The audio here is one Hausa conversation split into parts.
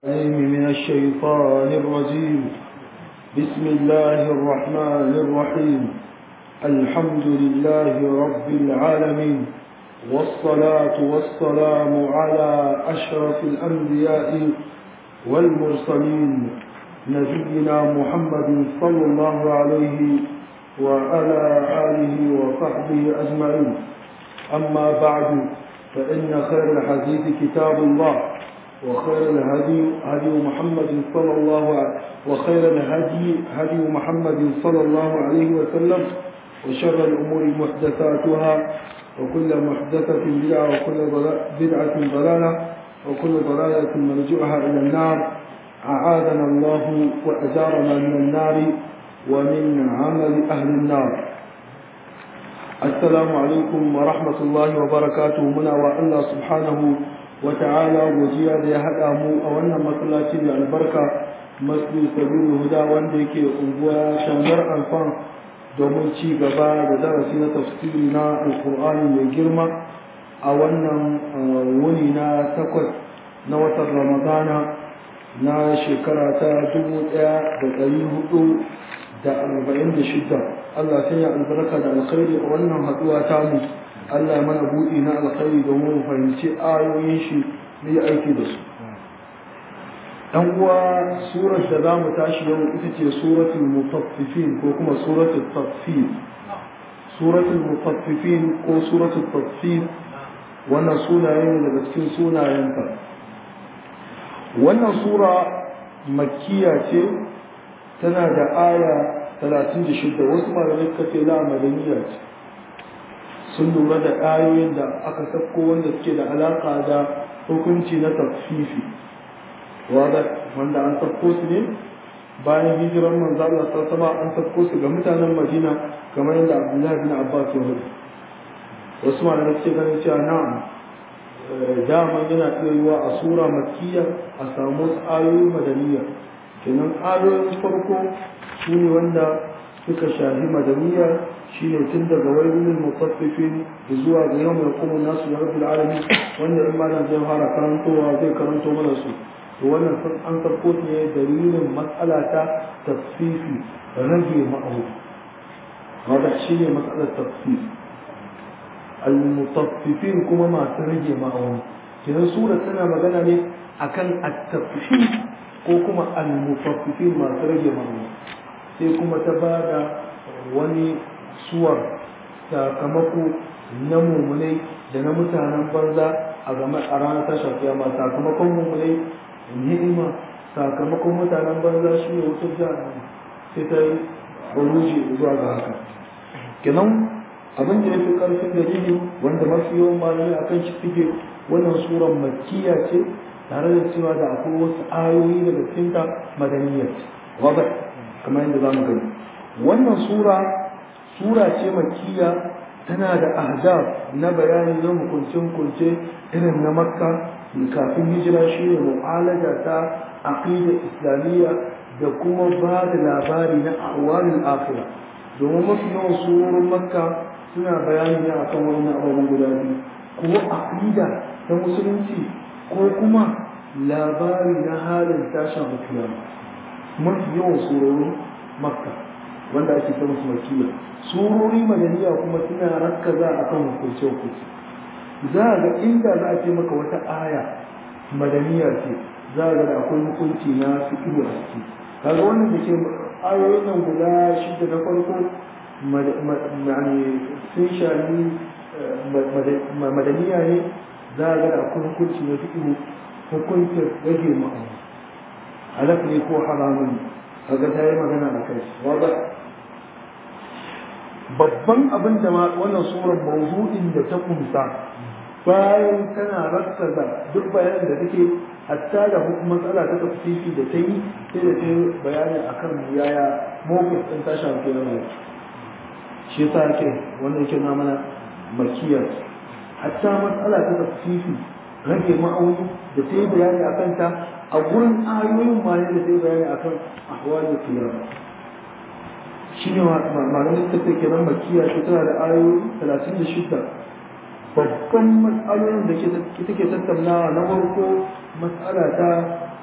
من الشيطان الرجيم بسم الله الرحمن الرحيم الحمد لله رب العالمين والصلاة والسلام على أشرف الأنبياء والمرسلين نبينا محمد صلى الله عليه وعلى آله وصحبه أجمعين أما بعد فإن خير الحديث كتاب الله وخير الهدي هدي محمد صلى الله عليه وخير الهدي هدي محمد صلى الله عليه وسلم وشر الأمور محدثاتها وكل محدثة بدعة وكل بدعة ضلالة وكل ضلالة مرجعها إلى النار أعاذنا الله وأجارنا من النار ومن عمل أهل النار السلام عليكم ورحمة الله وبركاته منا والله سبحانه وتعالى وجيا da ya haɗa mu a wannan masallaci da albarka masjid sabilu huda wanda yake unguwa shangar alfan domin ci gaba da darasi na tafsiri na alkur'ani mai girma a wannan wuni na takwas na watan ramadana na shekara ta dubu ɗaya da ɗari hudu da arba'in da shida allah sai ya albarka da alkhairi a wannan haɗuwa tamu Allah mana buɗi na alkhairi domin mu fahimci ayoyin shi mu yi aiki da su. ɗan uwa surar da za mu tashi yau ita ce suratul mutaffifin ko kuma suratul tafsir. Suratul mutaffifin ko suratul tafsir wannan sunaye ne daga cikin sunayenta. Wannan sura makkiya ce tana da aya 36 wasu malamai suka ce la madaniya ce. sun lura da ayoyin da aka sako wanda suke da alaka da hukunci na tafsifi wanda wanda an sako su ne bayan hijiran manzo Allah sallallahu an sako su ga mutanen Madina kamar yadda Abdullahi bin Abbas ya rubuta wasu malamai suke ganin cewa na'am dama yana iya yiwa a sura makkiya a samu ayoyi madaniya kenan ayoyin farko su ne wanda suka shafi madaniya shine tun daga wailul mutaffifin zuwa ga yau mai kuma nasu da rabbil alamin wanda in malam zai fara karantowa zai karanto mana su to wannan sun an sarko ne dalilin matsala ta tafsifi rage ma'ahu wanda shine matsalar tafsir al-mutaffifin kuma masu rage ma'auni kenan sura tana magana ne akan at-tafsir ko kuma al-mutaffifin masu rage ma'auni sai kuma ta bada wani suwar sakamako na mummunai da na mutanen banza a game a ranar tashar kiyama sakamakon mummunai ni'ima sakamakon mutanen banza shi ne wutar jihar sai ta yi buruji zuwa ga haka kenan abin da ya fi karfin dalili wanda mafi yawan malamai a kan shi suke wannan surar makkiya ce tare da cewa da akwai wasu ayoyi daga cikinta madaniyar wadda kamar yadda za mu gani wannan sura sura ce makkiya tana da ahzab na bayani na hukunce-hukunce irin na makka kafin hijira shi ne mu'alaja ta aqida islamiyya da kuma ba da labari na awalin akhira domin mafi yawan surorin makka suna bayani ne akan wani abubuwan guda biyu ko aqida ta musulunci ko kuma labari na halin tashin kiyama mafi yawan surorin makka wanda ake ta musu makiyya surori madaniya kuma suna rakkaza akan hukunce hukunce za a ga inda za a ce maka wata aya madaniya ce za a ga da akwai hukunci na fikiru a ciki kaga wannan da ke ayoyin nan guda shida na farko sun shani madaniya ne za a ga da akwai hukunci na fikiru hukuncin rage ma'auni halaf ne ko haramun kaga ta yi magana a kai wadda babban abin da wannan surar mawdu'in da ta kunsa bayan tana rakkaza duk bayanin da take hatta da matsala ta tafsiri da ta yi sai da ta yi bayani akan yaya mawqif din ta shafi na shi yasa yake wannan yake na mana makiya hatta matsala ta tafsiri rage ma'auni da ta yi bayani akan ta a gurin ayoyin ma da ta yi bayani akan ahwalul qiyamah shi ne malamin ta take nan makiya ta tana da ayoyi talatin da shida babban matsalolin da take tattaunawa na farko matsala ta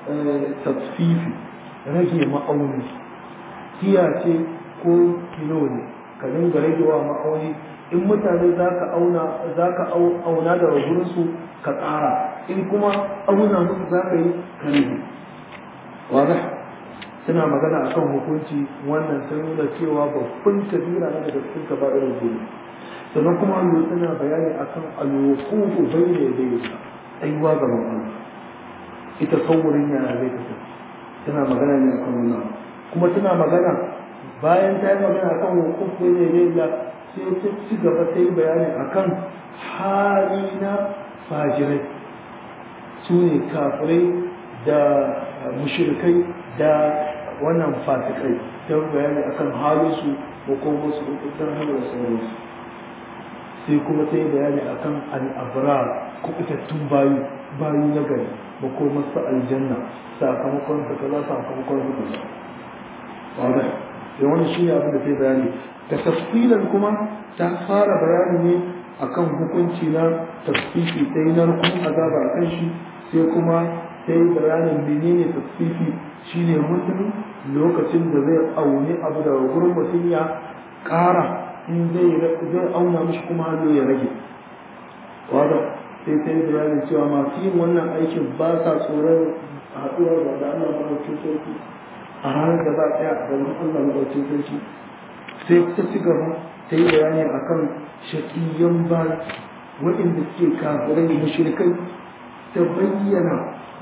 tasfifi rage ma'auni tiya ce ko kilo ne ka dinga ragewa ma'auni in mutane za ka auna za ka auna da ragunsu ka ƙara in kuma auna musu za ka yi ka rage wadda suna magana a kan hukunci wannan sun nuna cewa babban kabira na daga cikin ka irin gudu sannan kuma allo suna bayani a kan alwukufu bai ne bai tsayuwa ga Allah ita saurin yana zai kasance tana magana ne a kan wannan kuma tana magana bayan ta yi magana a kan hukufu ne bai da sai ta ci gaba ta yi bayani a kan hali na fajirai su ne kafirai da mushrikai da wannan fasikai ta bayani akan halinsu ko kuma su kusan hanyar sauransu sai kuma ta yi bayani akan al'abrar kubutattun bayu bayu na gari ba ko masu aljanna sakamakon su kaza sakamakon su kaza wadda da wani shi ne abin da ta yi bayani ta tafsilan kuma ta fara bayani ne akan hukunci na tasfifi ta yi narkun azaba a kan shi sai kuma ta yi bayanin menene tasfifi shine mutum lokacin da zai auni abu da gurin mutum ya ƙara in zai auna mishi kuma hannu ya rage wadda sai ta yi bayanin cewa masu yin wannan aikin ba sa tsoron haɗuwar da Allah maɗaukin sarki a ranar da za a tsaya a gaban Allah maɗaukin sarki sai ta ci gaba ta yi bayani akan shaƙiyyan ba waɗanda suke kafirai mushrikai ta bayyana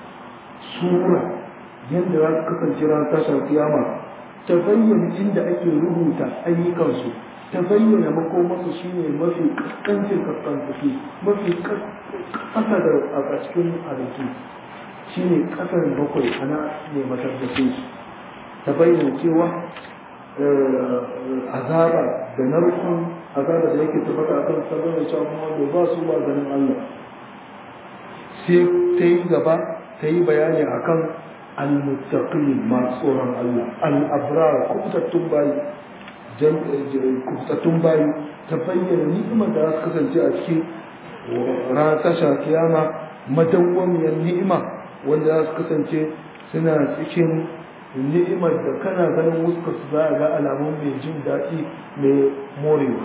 sura yadda za su kasance ran tashar kiyama ta bayyana inda ake rubuta ayyukansu ta bayyana makomarsu shine mafi kaskancin kaskantaki mafi kasa da a cikin halittu shine kasar bakwai ana ne matabbace ta bayyana cewa azaba da narkon azaba da yake tabbata a kan sabon da cewa wanda ba su ba ganin Allah sai ta yi gaba ta yi bayani akan al-muttaqin masu tsoron Allah al-abrar kubtattun bayi kubtattun bayi ta bayyana ni'imar da za su kasance a cikin ranar tasha kiyama madawwamiyar ni'ima wanda za su kasance suna cikin ni'imar da kana ganin wuskar su za a ga alamun mai jin daɗi mai morewa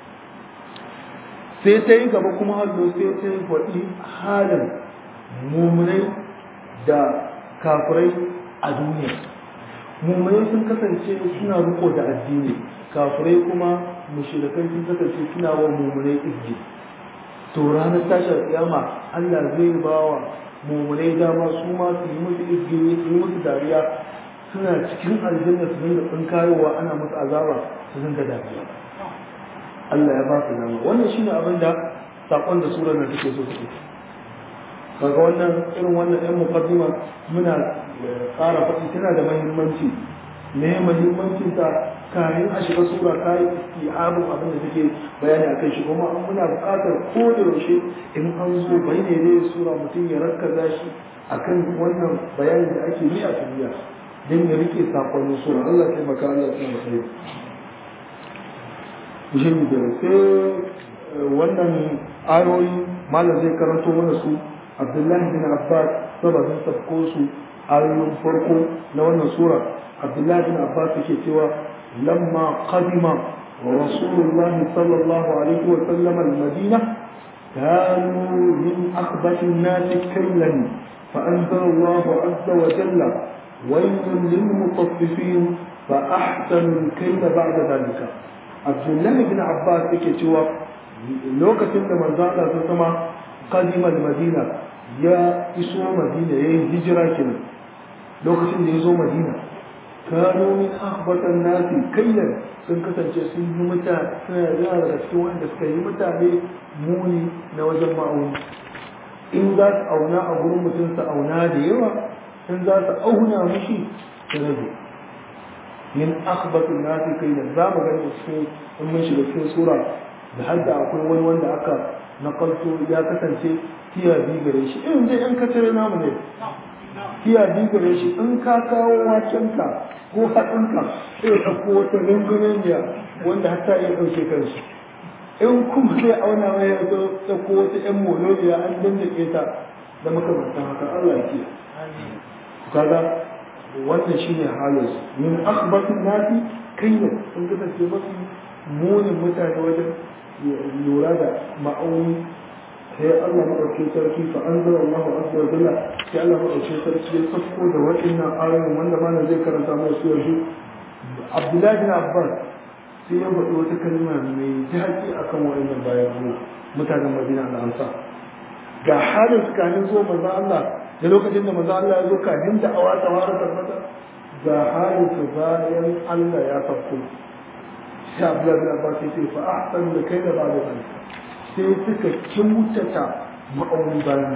sai ta yi gaba kuma hallo sai ta yi faɗi halin mummunai da kafirai a duniya mummunai sun kasance suna riko da addini kafirai kuma mushrikai sun kasance suna wa mummunai izgi to ranar tashar kiyama Allah zai ba wa mummunai dama su ma su yi musu izgi su yi musu dariya suna cikin aljanna su dinga tsinkayowa ana musu azaba su dinga dariya Allah ya ba su dama wannan shine abin da sakon da surar nan take so take kaga wannan irin wannan ɗan muqaddima muna ƙara faɗi tana da muhimmanci me muhimmancin ta kayan a shiga sura kai istihabun abin da take bayani akan shi kuma an muna buƙatar ko da yaushe in an zo bayyane ne sura mutum ya rakkaza shi akan wannan bayanin da ake yi a duniya don ya rike sakonnin sura Allah ya taimaka Allah ya tsaya sai Bishin da sai wannan ayoyi malam zai karanto mana su Abdullahi bin Abbas sababin sabko su ayoyin farko na wannan sura Abdullahi bin Abbas yake cewa lamma qadima Rasulullah sallallahu alaihi wa sallam al-Madina كانوا من أخبث الناس كيلا فأنزل الله عز وجل ويل للمطففين فأحسنوا الكيل بعد ذلك عبد الله بن عباس yake cewa lokacin da manzo Allah ta sama qadima madina ya iso madina yayin hijira kenan lokacin da ya zo madina kano min akhbatan nasi kayyan sun kasance sun yi mutane suna yana daga cikin wanda suka yi mutane muni na wajen ma'auni in za su auna a gurin mutum su auna da yawa in za su auna mushi su rage min akhbatin nasi kai da za mu gani cikin in mun shiga cikin sura da har da akwai wani wanda aka nakalto ya kasance tiya biyu gare shi irin dai yan kacare namu ne tiya biyu gare shi in ka kawo wakenka ko hatsinka sai ka ko wata rungunaniya wanda har ta iya ɗauke kanshi in kuma zai auna mai ya zo ɗauko wata ƴan moloriya an dandake ta da makamantan haka Allah ya kiyaye kaga wannan shine halin su min akhbatin nasi kayya sun kasance mafi munin mutane wajen lura da ma'auni sai Allah maɗauki sarki fa an zara Allah azza wa jalla sai Allah maɗauki sarki ya sako da waɗannan ayoyin wanda malam zai karanta mai su yanzu Abdullahi bin Abbas sai ya faɗi wata kalma mai daɗi akan waɗannan bayan Allah mutanen Madina da Ansa ga halin su kafin zuwa manzo Allah da lokacin da manzo Allah ya zo kafin da awa ta fara tabbata ga halin su bayan Allah ya sako sai Abdullahi bin Abbas ya ce fa ahsanu da kai da ba da zalika sai suka kyautata ma'auni bayan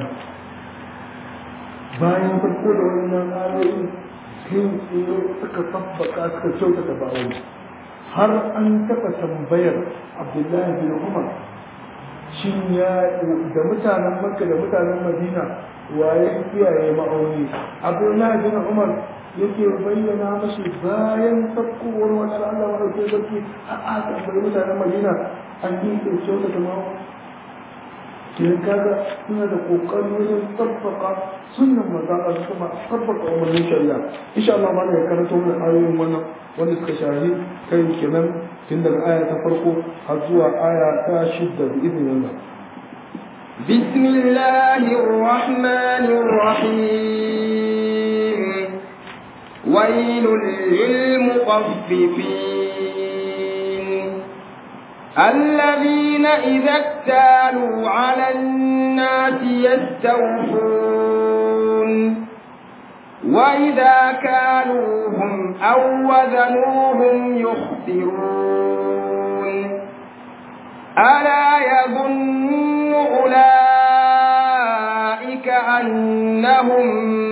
bayan farko da wannan ayoyi sai tsaye suka sabbaka suka kyautata ma'auni har an taɓa tambayar abdullahi bin umar shin ya da mutanen makka da mutanen madina waye kiyaye ma'auni abdullahi bin umar yake bayyana mashi bayan sakkowar wani Allah wa ɗauke sarki a a tambayi mutanen madina an yi kyauta da ma'auni kenan kaga suna da kokari wajen tabbaka sunnan manzon Allah kuma tabbaka umarnin shari'a insha Allah ma ya karanto mana ayoyin wannan wanda suka shahi kai kenan tun daga aya ta farko har zuwa aya ta shidda bi idnin Allah بسم الله الرحمن الرحيم ويل للمطففين الذين إذا اكتالوا على الناس يستوفون وإذا كالوهم أو وزنوهم يخسرون ألا يظن أولئك أنهم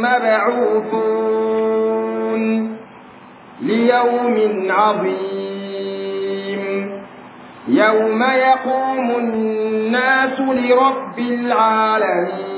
مبعوثون ليوم عظيم يوم يقوم الناس لرب العالمين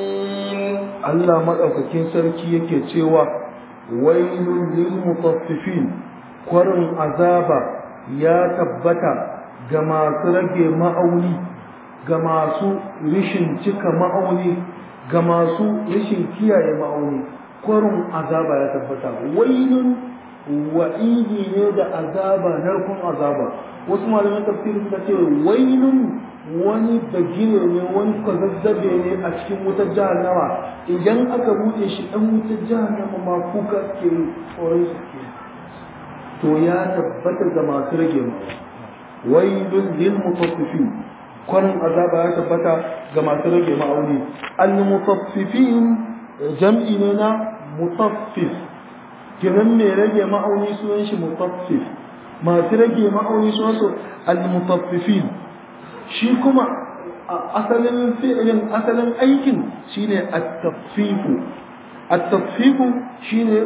Allah madaukakin sarki yake cewa wailul lil mutaffifin kwarin azaba ya tabbata ga masu rage ma'auni ga masu rishin cika ma'auni ga masu rishin kiyaye ma'auni kwarin azaba ya tabbata wailun wa'idi ne da azaba narkon azaba wasu malaman tafsiri suka ce wailun wani bagire ne wani kwazazzabe ne a cikin wutar jahannama idan aka buɗe shi ɗan wutar jahannama ma kuka ke tsoron su ke to ya tabbata ga masu rage ma wailun lil mutaffifin kwarin azaba ya tabbata ga masu rage ma'auni al mutaffifin jam'i ne na mutaffif kiran mai rage ma'auni sunan shi mutaffif masu rage ma'auni sunan su al mutaffifin shi kuma asalin fi'ilin asalin aikin shine at-taffifu at-taffifu shine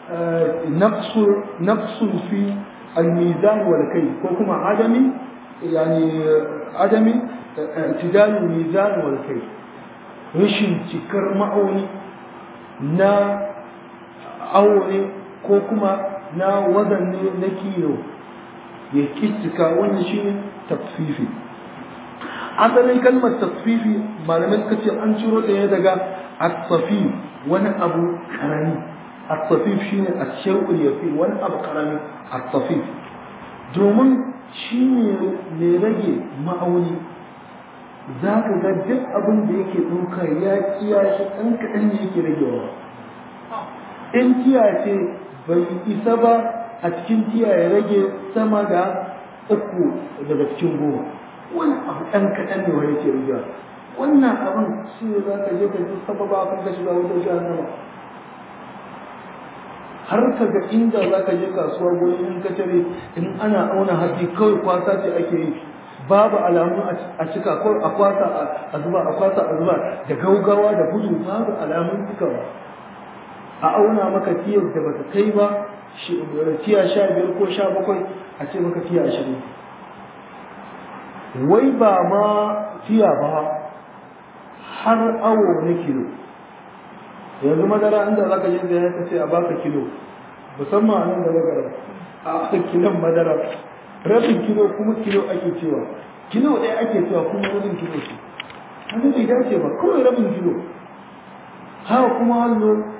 naqsu naqsu fi al-mizan wal kay ko kuma adami yani adami i'tidal al-mizan wal kay rashin cikar ma'auni na aure ko kuma na wazanne na kilo ya kittika wannan shine taffifi asalin kalmar tasfifi malamai suka ce an ciro ta ne daga at-safif wani abu karami at-safif shine ash-shay'ul yafi wani abu karami at-safif domin shi ne mai rage ma'auni za ka ga duk abin da yake ɗauka ya kiya shi ɗan kaɗan ne yake ragewa in tiya ce bai isa ba a cikin tiya ya rage sama da uku daga cikin goma wani abu ɗan kaɗan ne wani ke riga wannan abin shi ne za ka je ka ji sababa kan ka shiga wutar jahannama har ka ga inda za ka je kasuwa gurin in ka tare in ana auna hatsi kawai kwasa ce ake yi babu alamu a cika ko a kwasa a zuba a kwasa a zuba da gaugawa da gudu babu alamun cikawa a auna maka tiyar da bata kai ba tiya sha biyar ko sha bakwai a ce maka tiya ashirin wai ba ma tiya ba har awo na kilo yanzu madara inda za ka je da ya ce a baka kilo musamman a nan da magara a kilon madara rabin kilo kuma kilo ake cewa kilo ɗaya ake cewa kuma rabin kilo ce haka bai dace ba kawai rabin kilo haka kuma hannu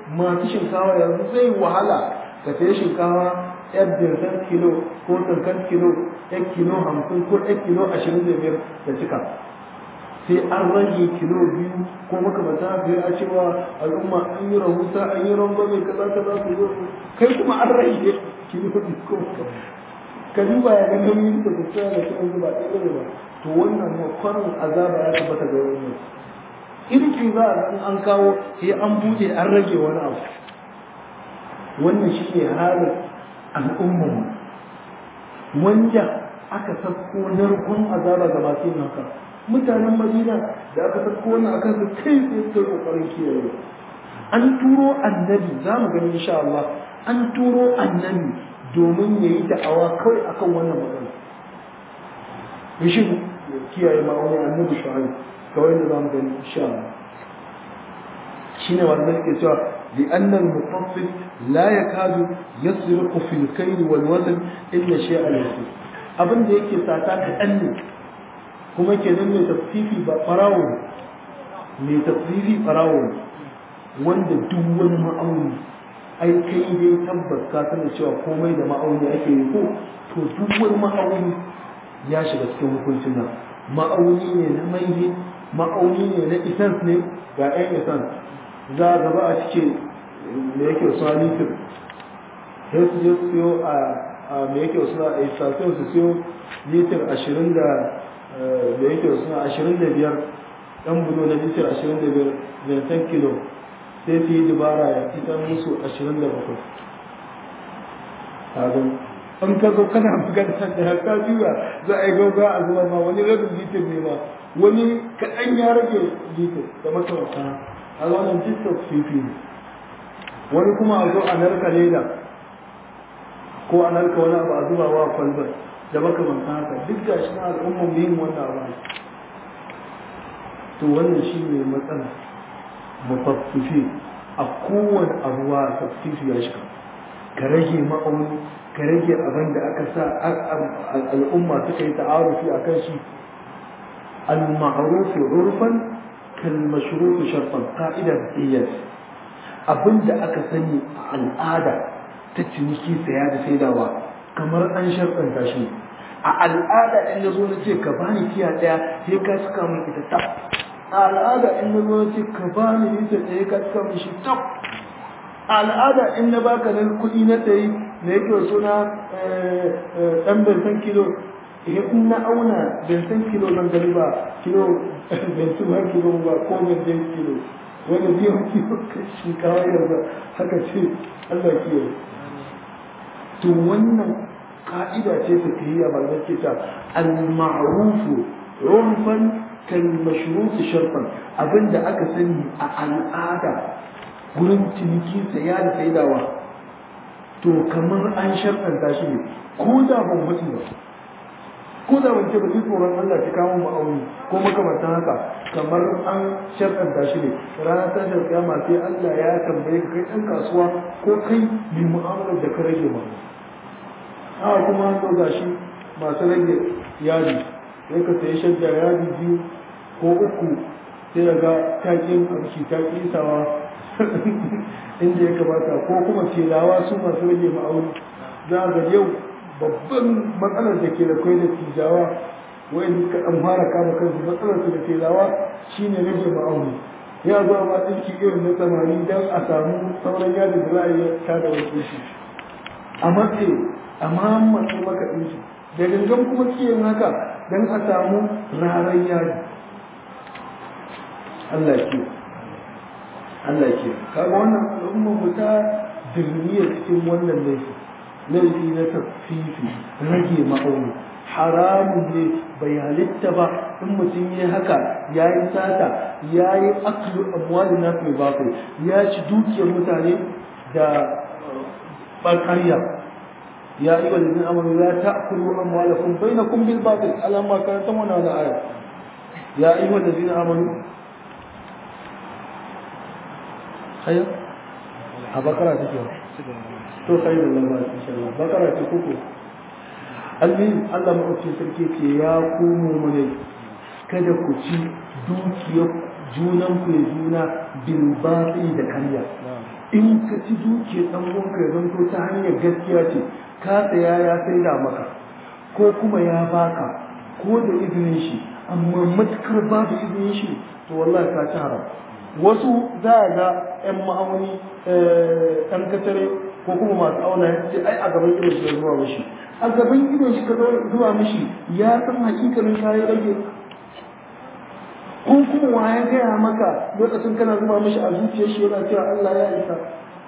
masu shinkawa yanzu zai wahala ka sayi shinkawa yar dirsan kilo ko tankan kilo yan kilo hamsin ko yan kilo ashirin da biyar da cika sai an rage kilo biyu ko makamata biyar a cewa al'umma an yi rahusa an yi rangwame kaza kaza su zo kai kuma an rage kilo biyu ko ka duba ya ga nauyin da kusa da kuma zuba ɗaya ba to wannan makwarin azaba ya tabbata ga wannan irki za a ga an kawo sai an buɗe an rage wani abu wannan shi ne halin al'umman wanda aka sako narkon azaba ga masu yin haka mutanen madina da aka sako wani akan su kai sai suka yi kokarin kiyaye an turo annabi za mu gani insha Allah an turo annabi domin ya yi da'awa kawai akan wannan magana rashin kiyaye ma'auni annabi shu'aib kawai da za mu gani insha Allah shine wanda ke cewa لأن المطفف لا يكاد يسرق في الكيل والوزن إلا شيء يسير abin da yake sata kaɗan ne kuma ke nan mai tafsifi ba ɓarawo mai tafsifi ɓarawo wanda duk wani ma'auni ai kai dai tabbas ka sani cewa komai da ma'auni ake yi ko to duk wani ma'auni ya shiga cikin hukuncin nan ma'auni ne na mai ma'auni ne na isans ne ga 'yan isans za a gaba a cike da yake wasu litir sai su je su siyo a me yake wasu a istasiyon su siyo litir ashirin da da yake wasu ashirin da biyar ɗan bulo na litir ashirin da biyar zantan kilo sai su yi dubara ya fitar musu ashirin da bakwai sabon an ka zo kana magana da ka juya za a yi gauga a zuwa ma wani rabin litir ne ma wani kaɗan ya rage litir da makamata a wannan jistar fifi ne wani kuma a zo a narka leda ko a narka wani abu a zuba wa kwalbar da makamanta haka duk da shi na al'ummar yin wannan abu to wannan shi ne matsala mafaffifi a kowane abuwa tafsifi ya shiga ka rage ma'auni ka rage abin da aka sa al'umma suka yi ta'arufi a kan shi al-ma'rufi urfan kal mashrufi sharfan qa'idar iyas abin da aka sani a al'ada ta ciniki saya da saidawa kamar an sharfanta shi a al'ada in na zo na ce ka bani tiya daya sai ka saka min ita tab a al'ada in na zo na ce ka bani ita daya ka saka min shi tab a al'ada in na baka nan kuɗi na tsaye na yake suna ɗan bensan kilo in na auna bensan kilo zan gani ba kilo bensan har kilo ba ko bensan kilo wanda biyan kilo shinkawa yanzu haka ce Allah kiyaye to wannan ka'ida ce ta tahiyya ba zai kita al-ma'rufu urfan kal mashrut sharfan abinda aka sani a al'ada gurin ciniki saya da saidawa to kamar an sharɗanta shi ne ko da ban mutu ba ko da ban ce ba tsoron Allah ta kawo ma'auni ko makamantan haka kamar an sharɗanta shi ne ranar tashar kiyama sai Allah ya tambaye ka kai ɗan kasuwa ko kai mai mu'amalar da ka rage ma haka kuma an ɗauka shi masu rage yadi sai ka sayi shadda yadi biyu ko uku sai ga takin abuki ta kisawa inda ya kamata ko kuma telawa su masu rage ma'auni za ga yau babban matsalar da ke da kai da tijawa wa'in ka an fara kama kansu matsalar su da telawa shine rage ma'auni ya zo ma ɗinki irin na samari don a samu sauran yadda da za a yi tada wasu shi a matse a mahammatsu maka ɗinki da gangan kuma suke yin haka don a samu rarar yadi Allah ke Allah ke kaga wannan al'ummar mu ta dirniya cikin wannan laifi laifi na tafifi rage ma'auni haramun ne bai halitta ba in mutum ya haka ya yi sata ya yi aklu amwali na fi bakwai ya ci dukiyar mutane da ɓarƙarya ya yi wa lalzin amuru ya ta akulu amwalakun bai na kun bil bakwai alamma karanta wannan aya ya yi wa lalzin amuru haya a bakara take to kai da lamba insha Allah bakara ce kuku almin Allah maɗauki sarki ce ya komo mana kada ku ci dukiyar junan ku ya juna bil batil da karya in ka ci duke dan uwanka ya zanto ta hanyar gaskiya ce ka tsaya ya saida maka ko kuma ya baka ko da izinin shi amma matukar babu izinin shi to wallahi ka ci haram wasu za a ga yan ma'auni ɗan katare ko kuma masu auna ya ce ai a gaban idon shi zuwa mishi a gaban idon shi ka zuwa mishi ya san hakikalin kayan rage ko kuma wa ya gaya maka lokacin kana zuba mishi a zuciyar shi yana cewa Allah ya isa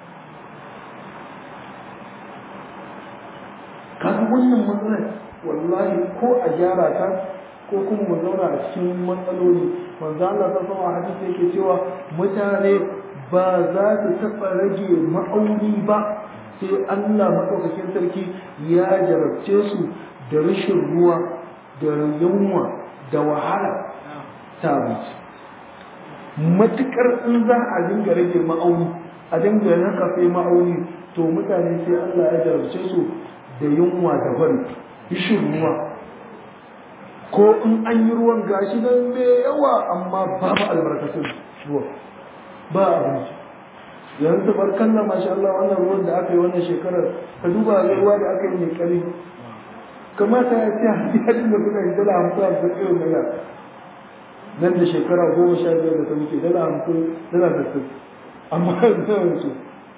kaga wannan matsalar wallahi ko a gyara ta ko kuma mu zauna a cikin matsaloli manzo Allah ta sama hadisi yake cewa mutane ba za su taɓa rage ma'auni ba sai Allah maɗaukakin sarki ya jarabce su da rashin ruwa da yunwa da wahala ta abinci matuƙar in za a dinga rage ma'auni a dinga nakafe ma'auni to mutane sai Allah ya jarabce su da yunwa da bari rashin ruwa ko in an yi ruwan gashi nan mai yawa amma babu albarkatun ruwa ba abinci yanzu barkan na masha Allah wannan ruwan da aka yi wannan shekarar ka duba ruwa da aka yi mai kari kamata ya ce hadiyar da kuka yi dala hamsin hamsin irin dala nan da shekara goma sha biyar da ta wuce dala hamsin dala sassin amma yanzu yanzu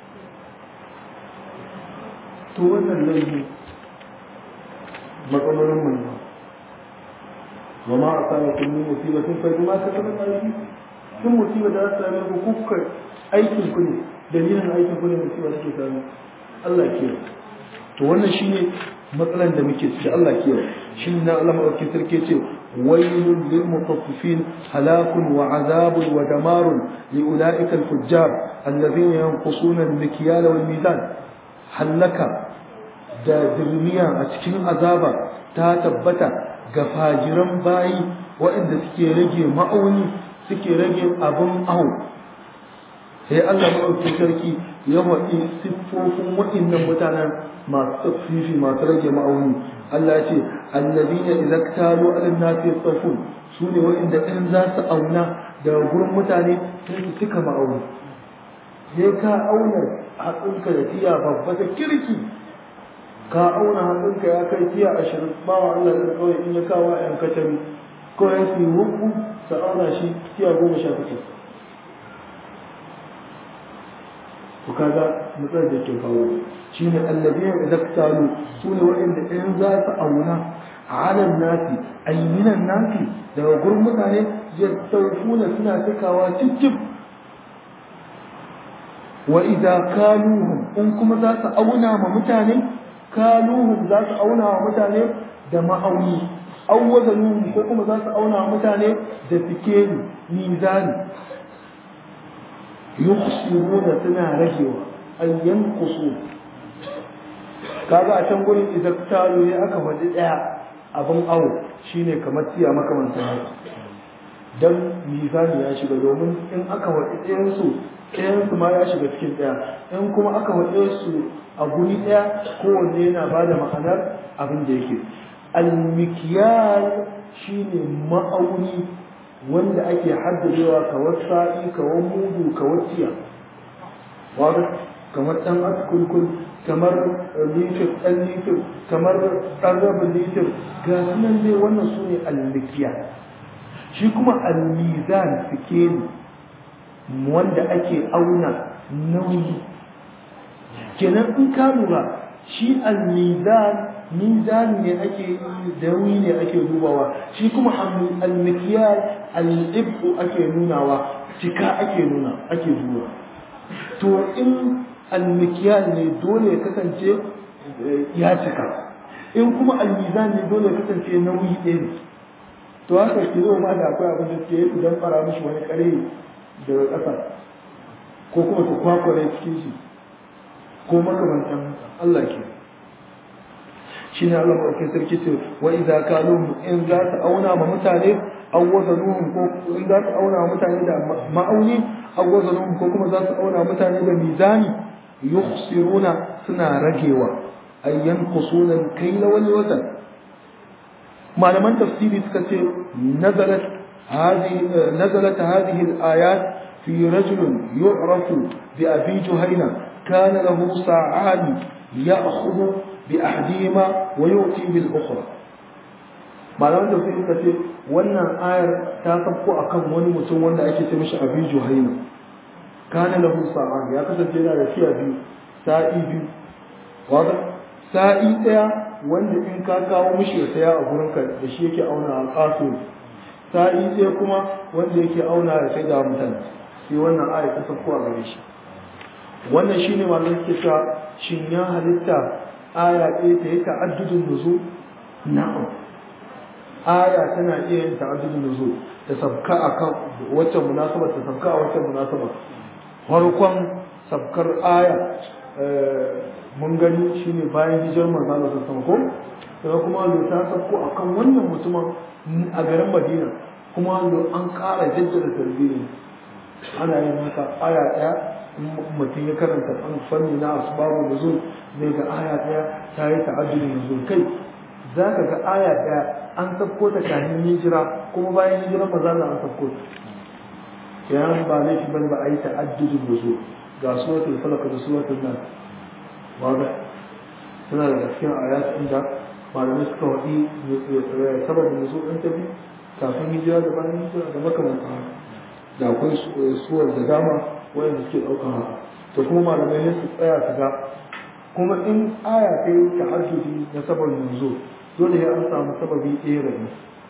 to wannan laifi matsalolin mu ne وما أصابكم من مصيبة فبما كسبت أيديكم ثم مصيبة da ta same ku kuka aikin ku ne dalilin aikin ku ne musiba take same Allah ke to wannan shine matsalan da muke ciki Allah ke shin na Allah madaukakin sarki ce wailul lil mutaffifin halakun wa azabun wa damarun li ulaika al fujjar alladhina yanqusuna al mikyal wal mizan halaka da dirmiya a cikin azaba ta tabbata ga fajiran bayi waɗanda suke rage ma'auni suke rage abin aho sai Allah maɗauki sarki ya waɗi siffofin waɗannan mutanen masu tsafifi masu rage ma'auni Allah ya ce allazina idza ktalu ala nasi yastafun su ne waɗanda in za su auna daga gurin mutane sai su cika ma'auni sai ka auna hatsinka da tiya babba ta kirki ka auna hannunka ya kai tiya ashirin ba wa Allah da kawai in ya kawo yan katami ko ya su hukku su auna shi tiya goma sha takwas ku kaga mutsar da ke kawo shi ne allabiyar da zaktalu su ne waɗanda in za su auna alan nasi ayyinan nasi daga gurin mutane ya taufuna suna cikawa cikin wa idza kaluhum in kuma za su auna ma mutane kaluhum za su auna wa mutane da ma'auni an wazanuhum ko kuma za su auna wa mutane da sikeli mizani yukhsiruna suna ragewa an yanqusu kaga a can gurin idan talo ya aka faɗi ɗaya abin awo shine kamar tiya makamantan haka dan mizani ya shiga domin in aka faɗi ɗayansu ɗayansu ma ya shiga cikin ɗaya in kuma aka faɗe su a guri ɗaya kowanne yana ba da ma'anar abin da yake almikiyar shine ma'auni wanda ake haddadewa kawar sa'i kawar mudu kawar tiya wadda kamar ɗan askulkul kamar litir ɗan litir kamar ɗan rabin litir ga sunan dai wannan su ne almikiya shi kuma almizan sikeli wanda ake auna nauyi kenan in ka lura shi almizan mizan ne ake nauyi ne ake dubawa shi kuma almikiyar al'ibu ake nunawa cika ake nuna ake duba to in almikiyar ne dole ya kasance ya cika in kuma almizan ne dole ya kasance nauyi ɗaya ne to haka kilo ma da akwai abin da ke yi idan fara mishi wani kare daga ƙasa ko kuma su kwakware cikin shi ko makamantan Allah ke shi ne Allah maɗaukin sarki ce wa idza kalu in za su auna ma mutane aw wazanuhum ko in za su auna ma mutane da ma'auni aw wazanuhum ko kuma za su auna mutane da mizani yukhsiruna suna ragewa ay yanqusuna al-kayla wal wazn malaman tafsiri suka ce nazalat هذه نزلت هذه الآيات في رجل يعرف bi abi juhaina kana lahu sa'ani ya'khudhu bi ahdihima wa yu'ti bil ukhra malaman da suka ce wannan ayar ta sabko akan wani mutum wanda ake ce mishi abi juhaina kana lahu sa'an ya kasance yana da fiya biyu sa'i biyu wanda sa'i daya wanda in ka kawo mishi ya saya a gurin ka da shi yake auna a kaso sa'i daya kuma wanda yake auna ya sai da mutane sai wannan aya ta sabko a gare shi wannan shine malamin suke cewa shin ya halitta aya ɗaya ta yi ta'addudun nuzul na'am aya tana iya yin ta'addudun nuzul ta sabka akan wacce munasaba ta sabka a wacce munasaba farkon sabkar aya mun gani shine bayan hijar manzo Allah sallallahu alaihi ko sai kuma lo ta sabko akan wannan mutumin a garin Madina kuma lo an ƙara jaddada tarbiyya ana yin haka aya ɗaya mutum ya karanta an fanni na asbabu nuzul zai ga aya ɗaya ta yi ta'addudun nuzul kai za ka ga aya ɗaya an sabko ta kafin hijira kuma bayan hijira maza na an sabko ta kenan ba laifi bane ba a yi ta'addudin da su ga suratul falaq da suratul nas wanda suna da cikin ayat inda malamai suka wadi sababin nuzul ɗin tafi kafin hijira da bayan hijira da makamantan haka da akwai suwar da dama wanda suke ɗaukar haka to kuma malamai ne su tsaya su ga kuma in aya ta yi ta'addudi na sababin nuzul dole ya an samu sababi ɗaya rabi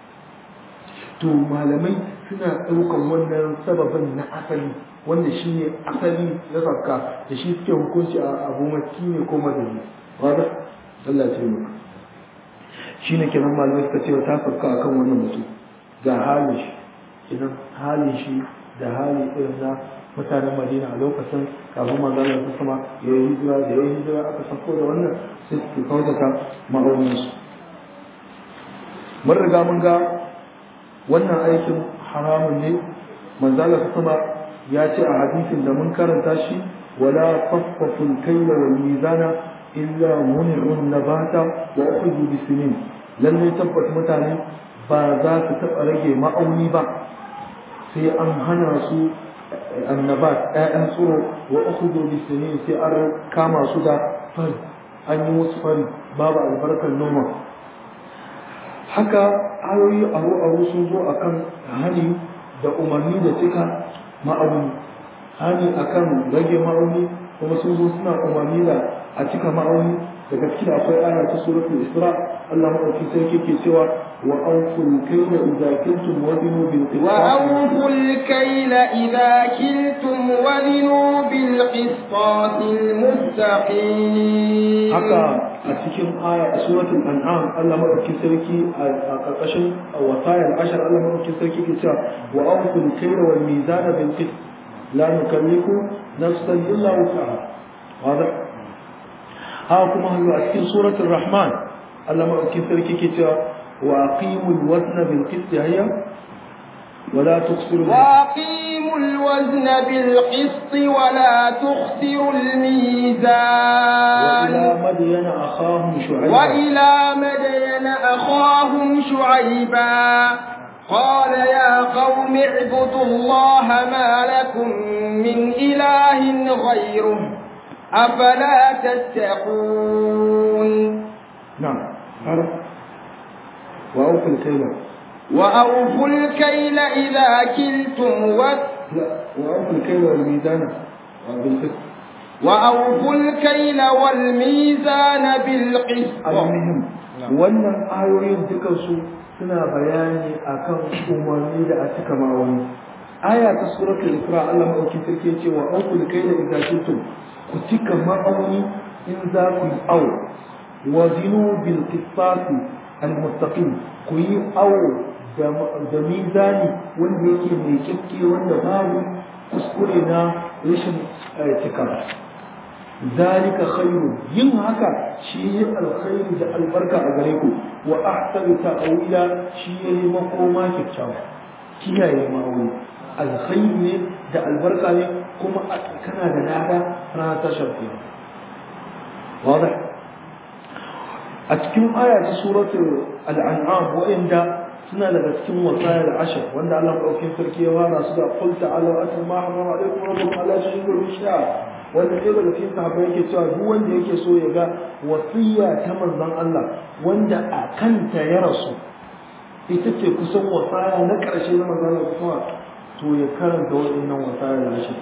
to malamai suna ɗaukan wannan sababin na asali wanda shi ne asali na sabka da shi suke hukunci a abu maki ne ko madani wadda Allah ce maka shi ne kenan malamai suka ce ta sabka akan wannan mutum ga halin shi kenan halin shi da hali irin na mutanen madina a lokacin kafin manzalar ta sama ya yi hijira da ya yi hijira aka sako da wannan sai suke kautata ma'auninsu mun riga mun ga wannan aikin haramun ne manzala sama ya ce a hadisin da mun karanta shi wala taffaful kayla wal mizana illa mun'un nabata wa ukhudhu bisinin lalle tabbas mutane ba za su taɓa rage ma'auni ba sai an hana su annabat ƴaƴan tsoro wa ukhudhu bisinin sai an kama su da fari an yi musu fari babu albarkar noma haka ayoyi aro aro sun zo akan hani da umarni da cika ma'auni hani akan rage ma'auni kuma sun zo suna umarni da a cika ma'auni daga cikin akwai aya ta suratul isra Allah madauki sarki ke cewa wa awful kayla idza kuntum wazinu bil وأوفوا الكيل إذا كلتم وزنوا بالقسطاس المستقيم haka a cikin aya a suratul an'am Allah madaukakin sarki a karkashin wasayar ashar Allah madaukakin sarki ke cewa wa awful kayla wal mizana bil qist la nukallifu nafsan illa wus'aha wada haka kuma hannu a cikin suratul rahman Allah madaukakin sarki ke cewa wa aqimul wazna bil qist hayya ولا تخسروا وأقيموا الوزن بالقسط ولا تخسروا الميزان وإلى مدين أخاهم شعيبا وإلى مدين أخاهم شعيبا قال يا قوم اعبدوا الله ما لكم من إله غيره أفلا تتقون نعم عرف وأوفوا الكيل وأوفوا الكيل إذا كلتم و... لا وأوفوا الكيل والميزان بالقسط وأوفوا الكيل والميزان بالقسط المهم wannan ayoyin dukansu suna bayani akan umarni da a cika ma'auni aya ta suratul isra Allah madauki sarki ce wa aqul kayla idza kuntum ku cika ma'auni in za ku yi aw wa zinu bil qisasi al mustaqim ku yi aw da mizani wanda yake mai kyakke wanda babu kuskure na rashin cika zalika khairu yin haka shi yi alkhairi da albarka a gare ku wa ahsanu ta'wila shi yi makoma kyakkyawa kiyaye ma'auni alkhairi ne da albarka ne kuma kana da lada rana ta shafi واضح a cikin aya ta suratul al'an'am wa'inda suna daga cikin wasayar ashir wanda Allah ɗaukin sarki ya fara su da qul ta'ala atul ma harrama alaikum rabbukum alla tushriku bihi shay'a wanda ɗaya daga cikin sahabbai yake cewa duk wanda yake so ya ga wasiya ta manzon Allah wanda a kanta ya rasu ita ce kusan wasaya na ƙarshe na manzon Allah kuma to ya karanta waɗannan wasaya da ashir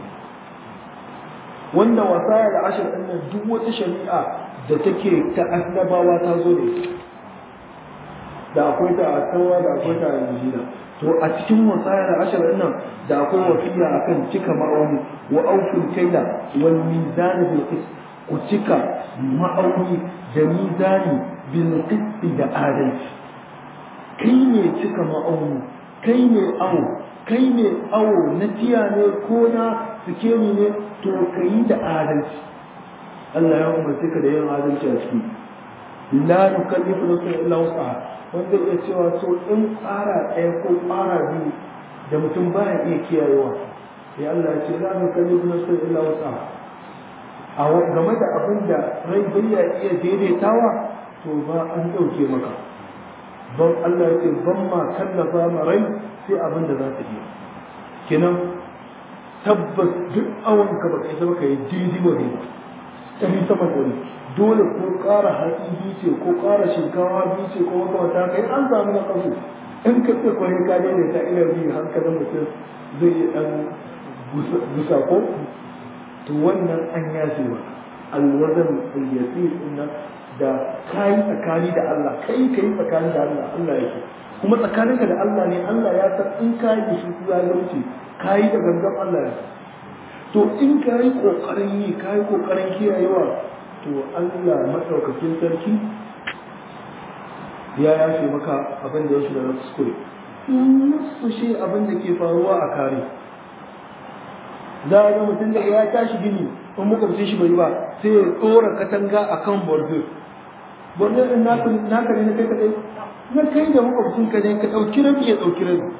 wanda wasaya da ashir ɗin nan duk wata shari'a da take ta annabawa ta zo da ita da akwai ta a tawa da akwai ta a injila to a cikin wasaya da ashir ɗin nan da akwai wasiya akan cika ma'auni wa aufin kaila wal mizan bil qist ku cika ma'auni da mizani bil qist da adalci kai ne cika ma'auni kai ne awo kai ne awo na tiya ne ko na sikemi ne to ka yi da adalci Allah ya umarce ka da yin adalci a ciki la nukallifu nafsan illa wus'aha wanda ya cewa so in tsara ɗaya ko tsara biyu da mutum baya iya kiyayewa ya Allah ya ce la nukallifu nafsan illa wus'aha a game da abin da rai bai iya daidaitawa to ba an ɗauke maka don Allah ya ce ban ma kallafa ma rai sai abin da za ta iya kenan tabbas duk awon ka baka isa baka yi daidai wa daidai ɗari sama ɗari dole ko ƙara hatsi biyu ce ko ƙara shinkawa biyu ce ko makamata kai an samu na ƙasu in ka ce kwaye ka daidaita ina biyu hankalin mutum zai yi ɗan gusa ko to wannan an yace ba alwazan al-yasir inna da kai tsakani da Allah kai kai tsakani da Allah Allah yake kuma tsakaninka da Allah ne Allah ya san in kai da shi zalunci kai da gangan Allah ya to in kai kokarin yi kai kokarin kiyayewa to Allah madaukakin sarki ya yafe maka abin da ya shi da na kuskure nasu shi abin da ke faruwa a kare za a ga mutum da ya tashi gini in makwabcin shi bai ba sai ya tsora katanga a kan bordo bordo din naka ne na kai kadai na kai da makwabcin ka ne ka ɗauki rabi ya ɗauki rabi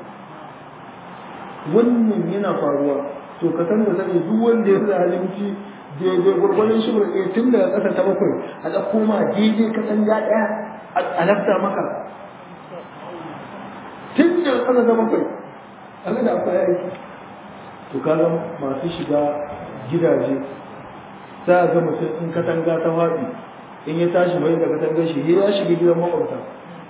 wannan yana faruwa to ka san da sani duk wanda ya zalunci daidai gwargwadon shi ɗaya tun daga ƙasa ta bakwai a ɗauko ma daidai katanga ɗaya a lafta maka tun daga ƙasa ta bakwai a ga da akwai aiki to kaga masu shiga gidaje za a ga mutum in katanga ta faɗi in ya tashi bai da katangar shi ya shiga gidan makwabta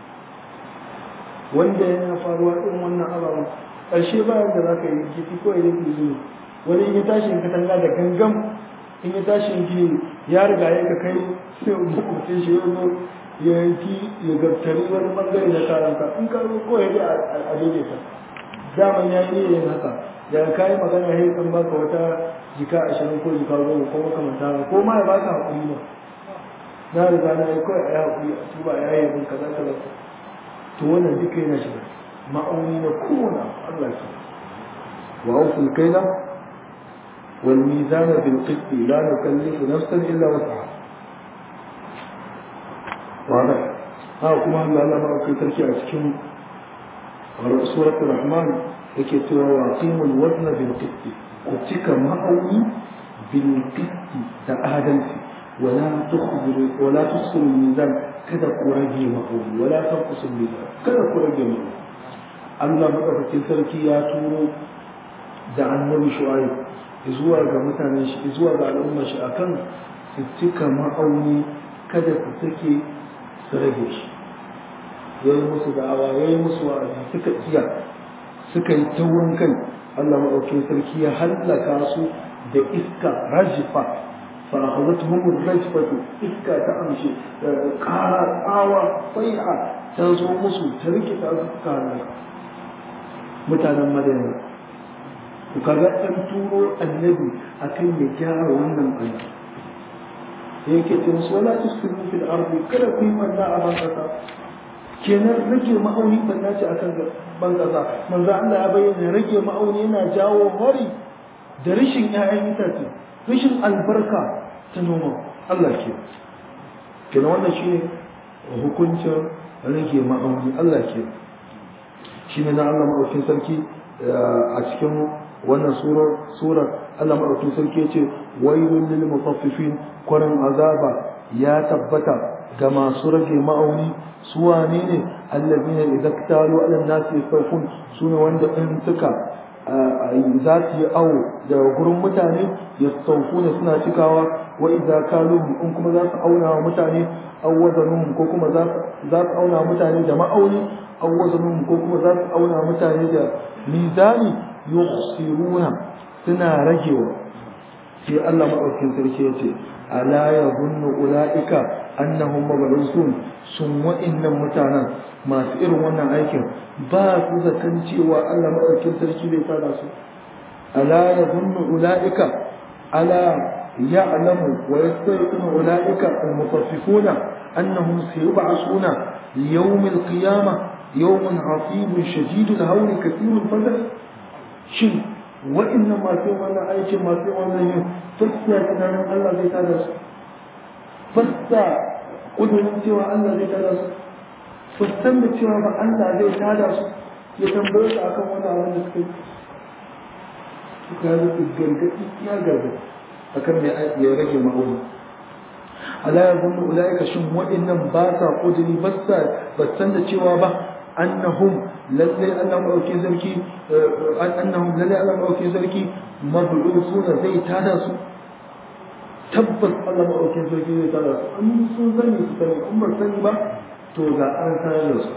wanda yana faruwa irin wannan ababen ƙarshe bayan da za ka yi kifi ko idan ki zuwa wani in ya tashi in katanga da gangam in ya tashi in gini ya riga ya ka kai sai makwabcin shi ya zo ya yanki ya gabtari wani bangare na karanka in ka zo ko ya a daidaita daman ya yi yin haka da ka yi magana ya kan baka wata jika ashirin ko jika goma ko makamanta ko ma ya baka haƙuri ba na riga na yi kawai a yi haƙuri a tuba ya yi abin kaza kaza to wannan duka yana shiga ma'auni na kowane Allah ke wa auful kaina wal mizana bil qisti la nukallifu nafsan illa wus'aha wa ha kuma Allah Allah ma kai sarki a cikin suratul rahman yake cewa wa qimul wazna bil qisti ku cika ma'auni bil qisti da adalci wala tukhbiru wala tusiru mizan kada ku rage ma'auni wala tanqusu mizan kada ku rage ma'auni Allah madaukakin sarki ya turo da annabi shu'aib zuwa ga mutanen shi zuwa ga al'ummar shi akan su cika ma'auni kada su sake su rage shi yayi musu da'awa yayi musu wa'azi suka iya suka yi taurin kai Allah maɗaukin sarki ya hallaka su da iska rajifa فأخذتهم الرجفة إسكا تأمشي قارا آوى صيحة تنزو مسو تركي تأذكا لك متانا مدينة وكذا أن تورو النبي أكن يجار ونم أنا yake ce musu wala tusfiru fil ardi kada ku yi manna a ban kasa kenan rage ma'auni banna ce akan ban kasa manzo Allah ya bayyana rage ma'auni yana jawo hori da rashin ƴaƴan itace rashin albarka ta noma Allah ke kenan wannan shine hukuncin rage ma'auni Allah ke shine na Allah maɗaukin sarki a cikin wannan surar surar Allah maɗaukin sarki yace wailul lil mutaffifin kwarin azaba ya tabbata ga masu rage ma'auni su wane ne allazina idza ktalu ala nasi yastawfun sune wanda in suka za su yi awo daga gurin mutane yastawfuna suna cikawa wa idza kaluhum in kuma za su auna wa mutane aw wazanuhum ko kuma za su auna mutane da ma'auni aw wazanuhum ko kuma za su auna mutane da mizani yukhsiruna suna ragewa sai Allah madaukakin sarki ya ce ala yadhunnu ulaika annahum mab'usun sun wa'innan mutanen masu irin wannan aikin ba su zaton cewa Allah madaukakin sarki zai tada su ala yadhunnu ulaika ala ya'lamu wa yastayqinu ulaika al-mutaffifuna annahum sayub'asuna yawm al-qiyamah yawmun 'asibun shadidul hawli kathirul fadl shin wa'annan masu wannan aikin masu wannan yin fassa tunanin Allah zai tada su fassa kudurin cewa Allah zai tada su fassan da cewa ba Allah zai tada su ya tambaye su akan wani abin da suka yi suka yi gargaɗi ya gargaɗi akan me ya rage ma'auni ala ya zunnu ulaika shin wa'annan ba sa kuduri ba sa san da cewa ba annahum lallai Allah maɗauki sarki annahum lallai Allah maɗauki sarki mab'usuna zai tada su tabbas Allah maɗauki sarki zai tada su an sun sani su sani in ba sani ba to ga an tada su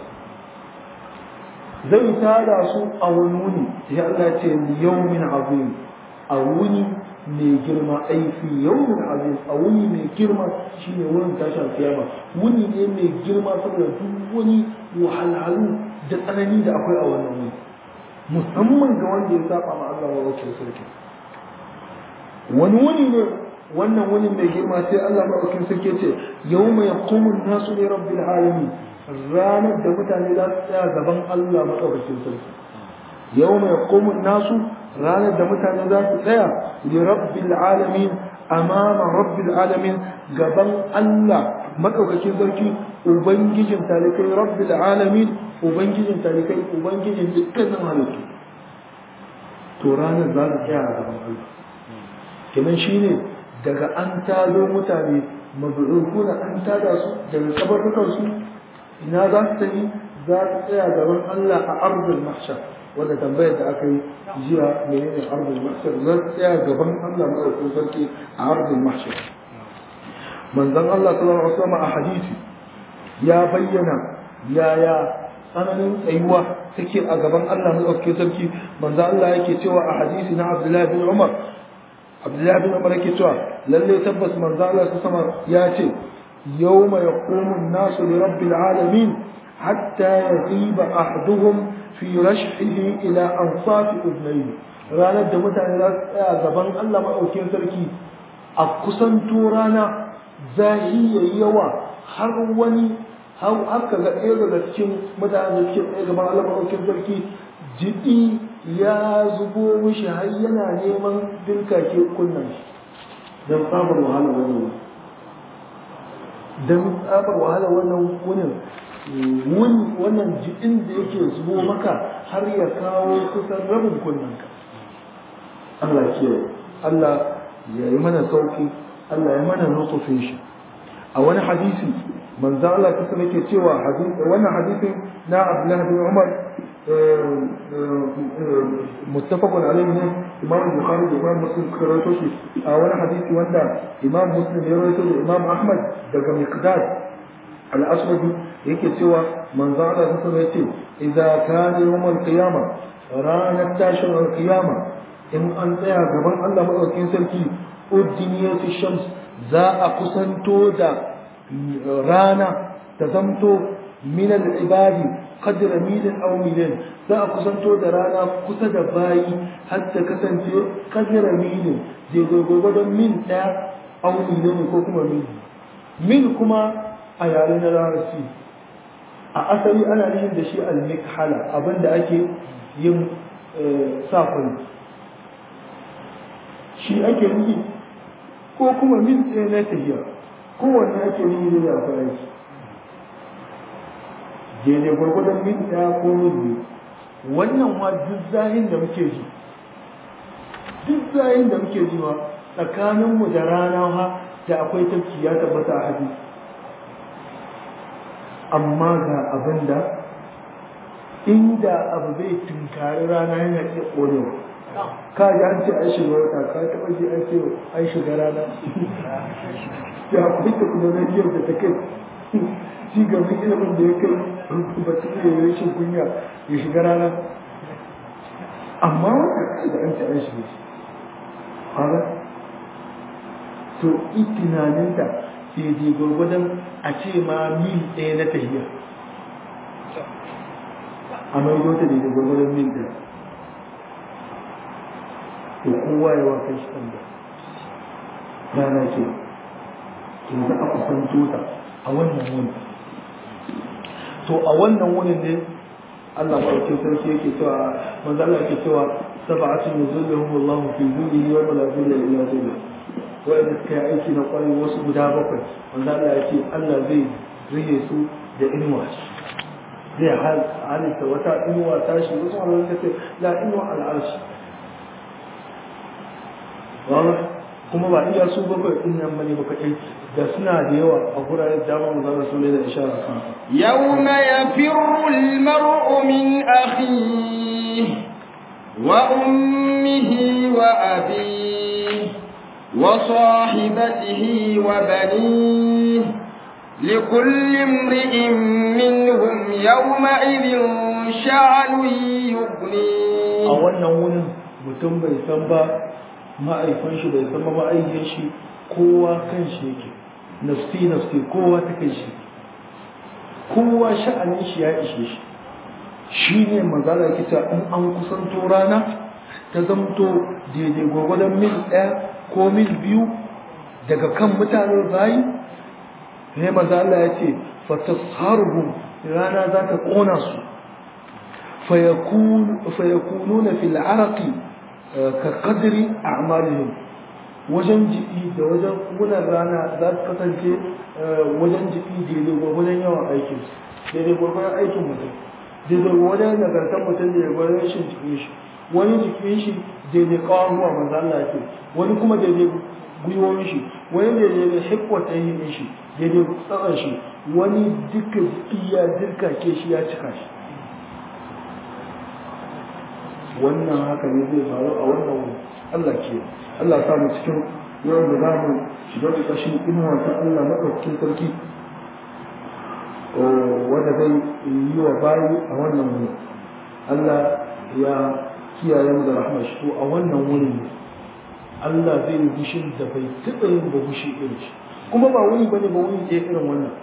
zai tada su a wani wuni ya Allah ce yawmin azim a wuni mai girma aifi yawmin azim a wuni mai girma shine wurin tashar kiyama wuni ne mai girma saboda duk wani wahalhalu da tsanani da akwai a wannan wuni musamman ga wanda ya saba ma Allah wa wakil sarki wani wuni ne wannan wuni mai girma sai Allah ma wakil sarki ce yawma yaqumu an-nasu li rabbil alamin ranar da mutane za su tsaya gaban Allah madaukakin sarki yawma yaqumu an-nasu ranar da mutane za su tsaya li rabbil alamin amama rabbil alamin gaban Allah madaukakin sarki ubangijin talikai rabbil alamin ubangijin talikai ubangijin dukkanin halittu to ranar za su tsaya a gaban Allah kenan shine daga an tado mutane mabu'ukuna an tada su daga kabarrukan su ina za su tafi za su tsaya gaban Allah a arzul mahshar wanda tambayar da aka yi jiya menene arzul mahshar za su tsaya gaban Allah madaukakin sarki a arzul mahshar manzon Allah sallallahu alaihi wasallam a hadisi ya bayyana yaya tsananin tsayuwa take a gaban Allah madaukakin sarki manzon Allah yake cewa a hadisi na Abdullah bin Umar Abdullah bin Umar yake cewa lalle tabbas manzon Allah sallallahu alaihi ya ce yawma yaqumu an-nasu li rabbil alamin hatta yaghiba ahaduhum fi rashhihi ila ansafi udnayhi ranar da mutane za su tsaya gaban Allah maɗaukin sarki a kusanto rana zahi ya yi yawa har wani har aka ga ɗaya daga cikin mutane da suke tsaye gaban Allah maɗaukin sarki jiɗi ya zubo mishi har yana neman dirkake kunnan shi don tsabar wahala wannan don tsabar wahala wannan wunin wuni wannan jiɗin da yake zubo maka har ya kawo kusan rabin kunnanka Allah ke Allah ya yi mana sauki Allah ya mana nutufin shi a wani hadisi manzo Allah ta sanar ke cewa wannan hadisin na Abdullah bin Umar muttafaqun alayhi ne Imam Bukhari da Imam Muslim suka rawaito shi a wani hadisi wanda Imam Muslim ya rawaito da Imam Ahmad daga Miqdad al-Aswadi yake cewa manzo Allah ta sanar ce idza kana yawm al-qiyamah ranar tashin al-qiyamah in an tsaya gaban Allah maɗaukin sarki uddiniyatu shams za a kusanto da rana ta zamto min al-ibadi qadra milin aw milin za a kusanto da rana kusa da bayi har ta kasance qadra milin je gurgurdan mil ɗaya aw milin ko kuma mil mil kuma a yare na larabci a asali ana yin da shi al-mikhala abinda ake yin safin shi ake nufi ko kuma min tsaye na tafiya kowanne ake nufi da ya fara shi daidai gwargwadon min ɗaya ko min biyu wannan ma duk zahin da muke ji duk zahin da muke ji ma tsakaninmu da rana ha da akwai tafki ya tabbata a hadisi amma ga abin da inda abu zai tunkari rana yana iya ƙonewa ka ji an ce an shiga wata ka taɓa ji an ce an shiga rana ya akwai teknolojiyar da ta kai ci gaban ilimin da ya kai rubutu ya yi rashin kunya ya shiga rana amma wata kai da an ce an shiga shi haka to itinaninta daidai gwargwadon a ce ma mil ɗaya na tahiya a maido ta daidai gwargwadon mil ɗaya to kowa ya wa kai shi da rana ce to za a kusanto ta a wannan wuni to a wannan wunin ne Allah maɗaukin sarki yake cewa manzo Allah yake cewa sab'atun yuzilluhum Allahu fi dhillihi wa la dhilla illa dhilluh wa'anda suka yi aiki na kwarai wasu guda bakwai manzo Allah yake Allah zai rige su da inuwa zai halitta wata inuwa tashi wasu wanda suka ce la inuwa al'arshi kuma ba iya su bakwai din nan bane baka kai da suna da yawa a guraren dama mu zama su ne da ishara kan yawma yafirru al-mar'u min akhihi wa ummihi wa abihi wa sahibatihi wa banihi لكل امرئ منهم يومئذ شعن يغنيه a wannan wurin mutum bai san ba ma'aifan shi bai san ba ma'aifin shi kowa kan shi yake nafsi nafsi kowa ta kan shi kowa sha'anin shi ya ishe shi shi ne magana kita in an kusanto rana ta zamto daidai gwagwadon mil ɗaya ko mil biyu daga kan mutanen bayi ne maza Allah ya ce fatasharuhum rana za ta ƙona su fayakununa fil araqi ka qadri a'malihim wajen jiki da wajen wunan rana za su kasance wajen jiki daidai gwagwadon yawan aikin daidai gwagwadon aikin mutum daidai gwagwadon nagartar mutum da ya gwagwadon rashin jikin shi wani jikin shi daidai kawon ruwa manzo Allah ce wani kuma daidai gwiwoyin shi wani daidai da hikwata yin shi daidai tsaron shi wani duka jiki ya dirka ke shi ya cika shi wannan haka ne zai faru a wannan wuri Allah ke Allah ya samu cikin yawan da zamu shiga da kashin inuwa ta Allah madaukakin sarki wanda zai yi wa bayi a wannan wuri Allah ya kiyaye mu da rahmar shi to a wannan wuri ne Allah zai yi bushin da bai taɓa yin ba bushi irin shi kuma ba wuni bane ba wuni ɗaya irin wannan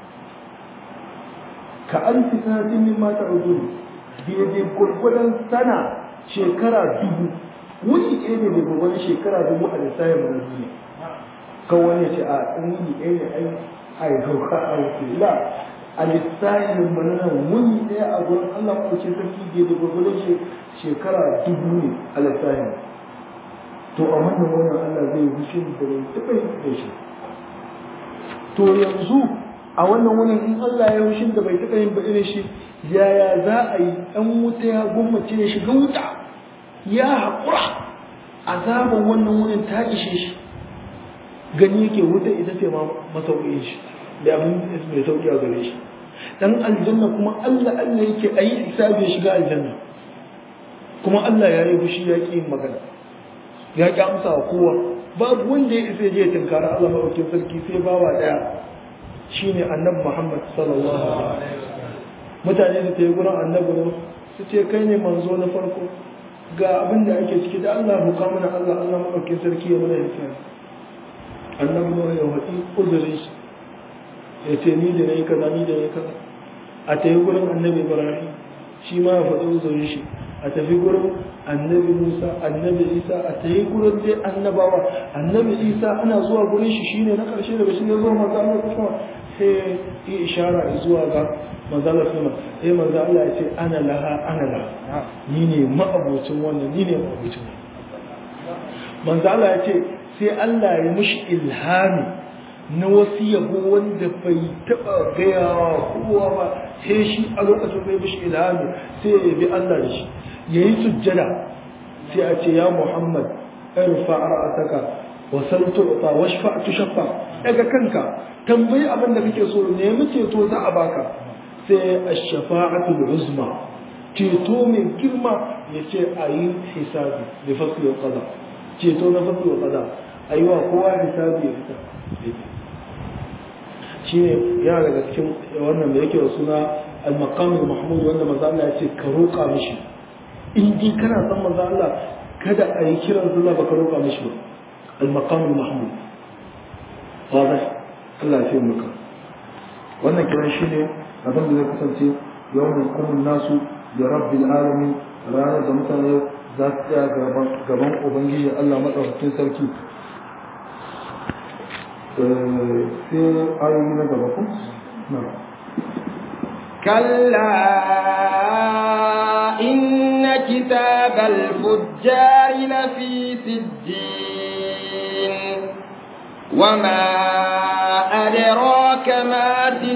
ka an fi sanatin min mata ujuri daidai gwargwadon sana shekara dubu wuni ɗaya ne mai gwargwadon shekara dubu a lissafin mu na duniya kan wani ce a in wuni ɗaya ne ai ai hauka a wuce la a lissafin mu na wuni ɗaya a gurin Allah ko ce sarki daidai gwargwadon shekara dubu ne a lissafin to a wannan wannan Allah zai rushe da bai taɓa yin da shi to yanzu a wannan wurin in Allah ya rushe da bai taɓa yin ba irin shi yaya za a yi ɗan wuta ya gwammace ya shiga wuta ya haƙura azaban wannan wurin ta ishe shi gani yake wuta ita ce ma masauƙin shi da abin mai sauƙi a gare shi dan aljanna kuma Allah Allah yake ayi hisabi ya shiga aljanna kuma Allah ya yi fushi ya ƙi yin magana ya ƙi amsa wa kowa babu wanda ya isa je tunkara Allah maɗaukin sarki sai bawa ɗaya shine annabi Muhammad sallallahu alaihi wasallam mutane da ta yi gurin annabi su ce kai ne manzo na farko ga abin da ake ciki da Allah buka mana Allah Allah maɗaukin sarki ya mana hisabi annabi ne ya wadi uzurin shi ya ce ni da nayi kaza ni da nayi kaza a ta yi gurin annabi Ibrahim shi ma ya faɗi uzurin shi a tafi gurin annabi Musa annabi Isa a ta yi gurin dai annabawa annabi Isa ana zuwa gurin shi shine na ƙarshe daga shi ya zo manzo Allah kuma sai yi ishara zuwa ga manzo Allah kuma sai manzo Allah ya ce ana laha ana laha ni ne ma'abocin wannan ni ne ma'abocin manzo Allah ya ce sai Allah ya mushi ilhami na wasu yabo wanda bai taba gaya wa kowa ba sai shi a lokacin bai mushi ilhami sai ya bi Allah da shi yayi sujjada sai a ce ya Muhammad irfa ra'ataka wa sal tu'ta washfa tushaffa daga kanka tambayi abin da kake so nemi ceto za a baka sai ash-shafa'atul uzma ceto mai girma ya ce a yi hisabi da fasli wa qada ceto na fasli wa qada ayi wa kowa hisabi ya fita shi ne yana daga cikin wannan da yake da suna al-maqamul mahmud wanda manzo Allah ya ce ka roƙa mishi in dai kana san manzo Allah kada a yi kiran sallah ba ka roƙa mishi ba al-maqamul mahmud wadah Allah ya fi maka wannan kiran shi ne abin da zai kasance yawon kumun nasu da rabbil alamin ranar da mutane za su tsaya gaban ubangiji Allah maɗaukakin sarki sai ayoyi na gaba ku na كلا إن كتاب الفجار لفي سجين وما أدراك ما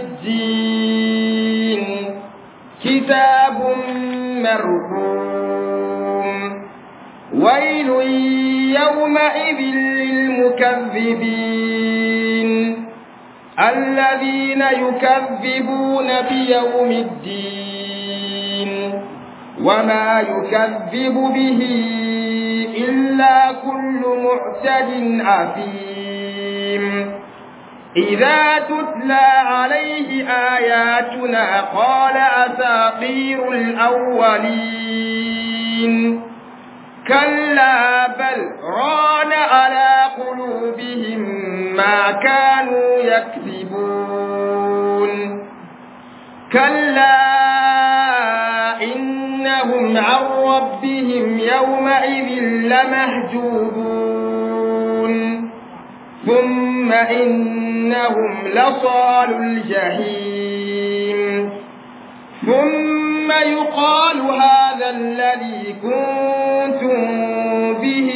سجين كتاب مرحوم ويل يومئذ للمكذبين الذين يكذبون بيوم الدين وما يكذب به إلا كل معتد أثيم إذا تتلى عليه آياتنا قال أساطير الأولين كلا بل ران على قلوبهم ما كانوا يكذبون كلا إنهم عن ربهم يومئذ لمهجوبون ثم إنهم لصال الجحيم ثم يقال هذا الذي كنتم به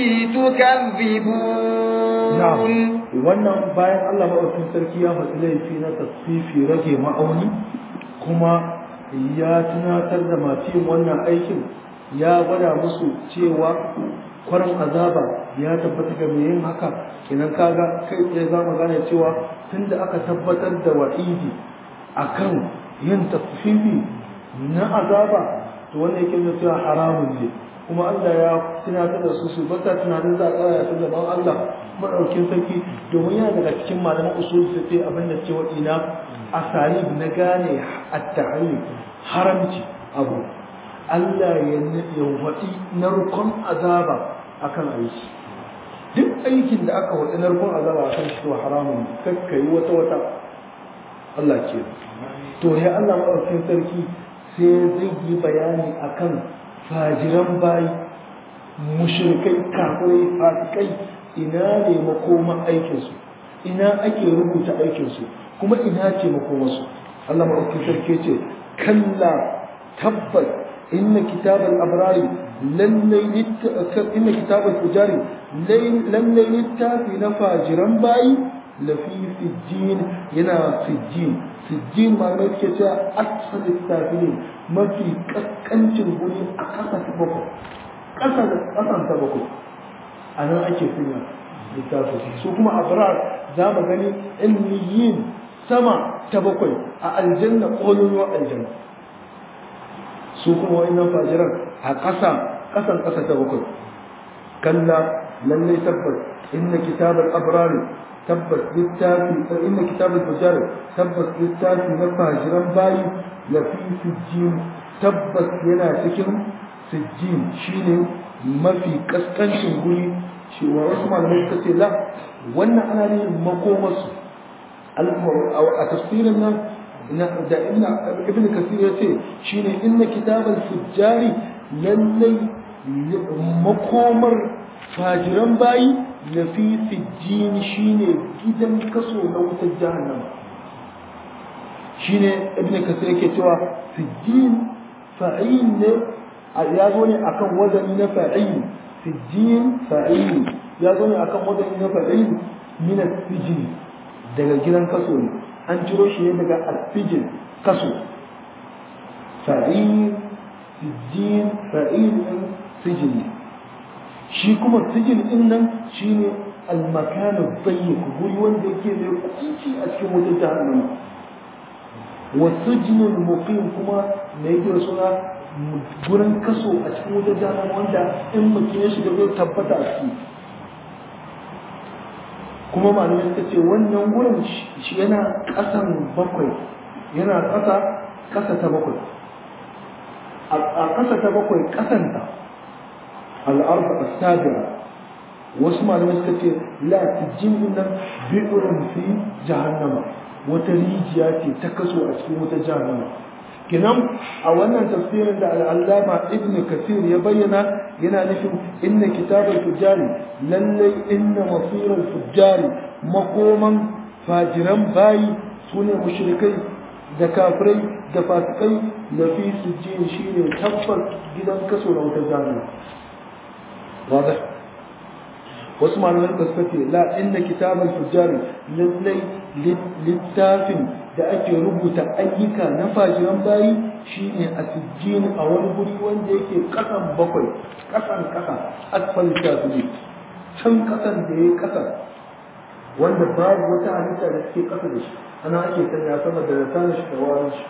تكذبون na'am wannan bayan Allah maɗaukin sarki ya faɗi laifi na tasfifi rage ma'auni kuma ya tunatar da masu yin wannan aikin ya gwada musu cewa kwarin azaba ya tabbata ga mai yin haka idan kaga kai tsaye za mu gane cewa tunda aka tabbatar da wa'idi akan yin tasfifi na azaba to wannan yake nuna cewa haramun ne kuma Allah ya tunatar da su su bata tunanin za a tsaya ta gaban Allah madaukin sarki domin yana daga cikin malaman usul su ce abin da cewa ina asalib na gane at-tahrim haramci abu Allah ya ya wadi narkon azaba akan aiki duk aikin da aka wadi narkon azaba akan shi to haramun kakkai wata wata Allah ke to ya Allah madaukin sarki sai zai yi bayani akan fajiran bayi mushrikai kafirai fasikai ina ne makoman aikinsu ina ake rubuta aikinsu kuma ina ce makomansu Allah maɗauki sarki ce kalla tabbas inna kitabal abrari lallai inna kitabal fujari lallai littafi na fajiran bayi lafi sijjin yana sijjin sijjin malamai suke cewa asalin safilin mafi kaskancin guri a ƙasa ta bakwai ƙasa da ƙasan ta bakwai a nan ake sanya littafi su kuma abrar za mu gani ilmiyin sama ta bakwai a aljanna ƙololuwar aljanna su kuma wa'annan fajiran a ƙasa ƙasan ƙasa ta bakwai kalla lallai tabbas inna kitabal abrari tabbas littafi inna kitabal fajar tabbas littafi na fajiran bayi lafi sijjin tabbas yana cikin sijjin shine mafi kaskancin guri shi wa wasu malamai suka ce la wannan ana ne makomarsu a tafsirin nan da ibn kasir ya ce shine inna kitabal fujjari lallai makomar fajiran bayi na fi sijjin shine gidan kaso na wutar jahannama shine ibn kasir yake cewa sijjin fa'il ne ya zo ne akan wazani na fa'il sijjin fa'il ya zo ne akan wazani na fa'il min sijin daga gidan kaso ne an ciro shi ne daga asijin kaso fa'il sijjin fa'il din sijin shi kuma sijin din nan shine al-makanu dayyiq guri wanda yake mai kunci a cikin wutar jahannama wa sujnul muqim kuma me yake suna gurin kaso a cikin wutar jahannama wanda in mutum ya shiga zai tabbata a ciki kuma malamai suka ce wannan gurin shi yana kasan bakwai yana kasa kasa ta bakwai a kasa ta bakwai kasanta al'arba as-sabira wasu malamai suka ce la tijin nan bi'urin fi jahannama wata rijiya ce ta kaso a cikin wata jahannama kinan a wannan tafsirin da al'allama ibn kasir ya bayyana yana nufin inna kitabar fujjari lallai inna masirar fujjari makoman fajiran bayi su ne mushrikai da kafirai da fasikai da fi sujjin shi ne tabbas gidan kaso na wata jahannama واضح wasu malamai da suka ce la inna kitabal fujjari lallai littafin da ake rubuta ayyuka na fajiran bayi shine a sijjin a wani guri wanda yake kasan bakwai kasan kasa asfal shafi can kasan da ya kasa wanda babu wata halitta da suke kasa da shi ana ake sanya sama da rasa shi da warin shi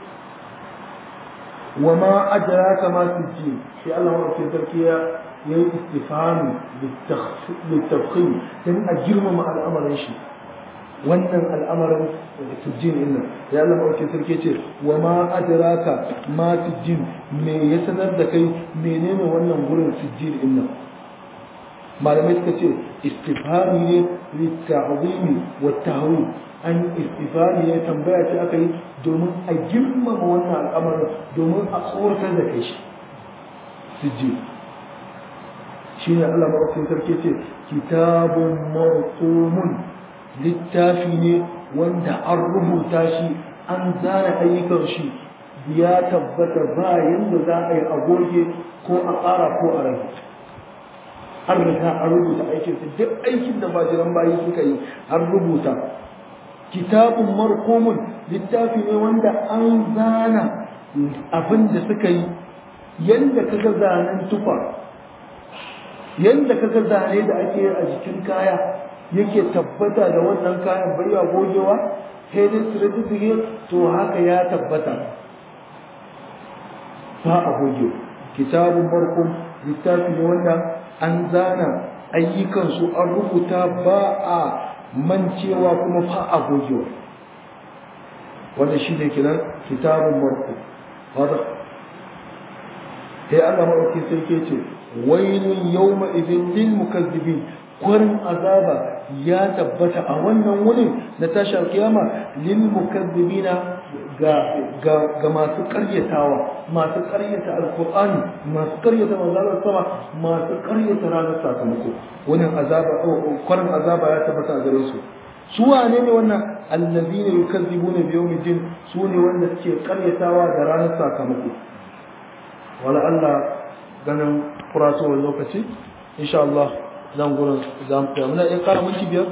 wa ma adraka ma sijjin sai Allah ya sarki ya ya yi istifami littafkin don a girmama al'amarin shi wannan al'amarin tujjin inna ya Allah mawake sarki ce wa ma adraka ma tujjin me ya sanar da kai menene wannan gurin tujjin inna malamai suka ce istifami ne litta'zimi wa tahwil an istifami ne tambaya ce aka yi domin a girmama wannan al'amarin domin a tsoratar da kai shi tujjin shi ne Allah maɗaukin sarki ce kitabun marqumun littafi ne wanda an rubuta shi an zana ayyukan shi ya tabbata ba yanda za a yi agoge ko a ƙara ko a rage an riga an rubuta aikin su duk aikin da bajiran bayi suka yi an rubuta kitabun marqumun littafi ne wanda an zana abin da suka yi yanda kaga zanen tufa yadda kaga zane da ake a jikin kaya yake tabbata da wannan kayan bai ya gogewa sai dai certificate to haka ya tabbata ba a goge kitabun barkum littafi ne wanda an zana ayyukan su an rubuta ba a mancewa kuma ba a gogewa wanda shi ne kiran kitabun barkum wadda sai Allah maɗauki sai ke ce wailun yawma idin lil mukazzibin kwarin azaba ya tabbata a wannan wurin na tashi alkiyama lil mukazzibina ga ga ga masu karyatawa masu karyata alqur'ani masu karyata manzalar sama masu karyata ranar sakamako wannan azaba kwarin azaba ya tabbata a gare su su wane ne wannan allazina yukazzibuna bi yawmiddin su ne wanda suke karyatawa da ranar sakamako wala Allah ganin kurasowar lokaci insha Allah zan gurin za mu tsaya muna iya kara minti biyar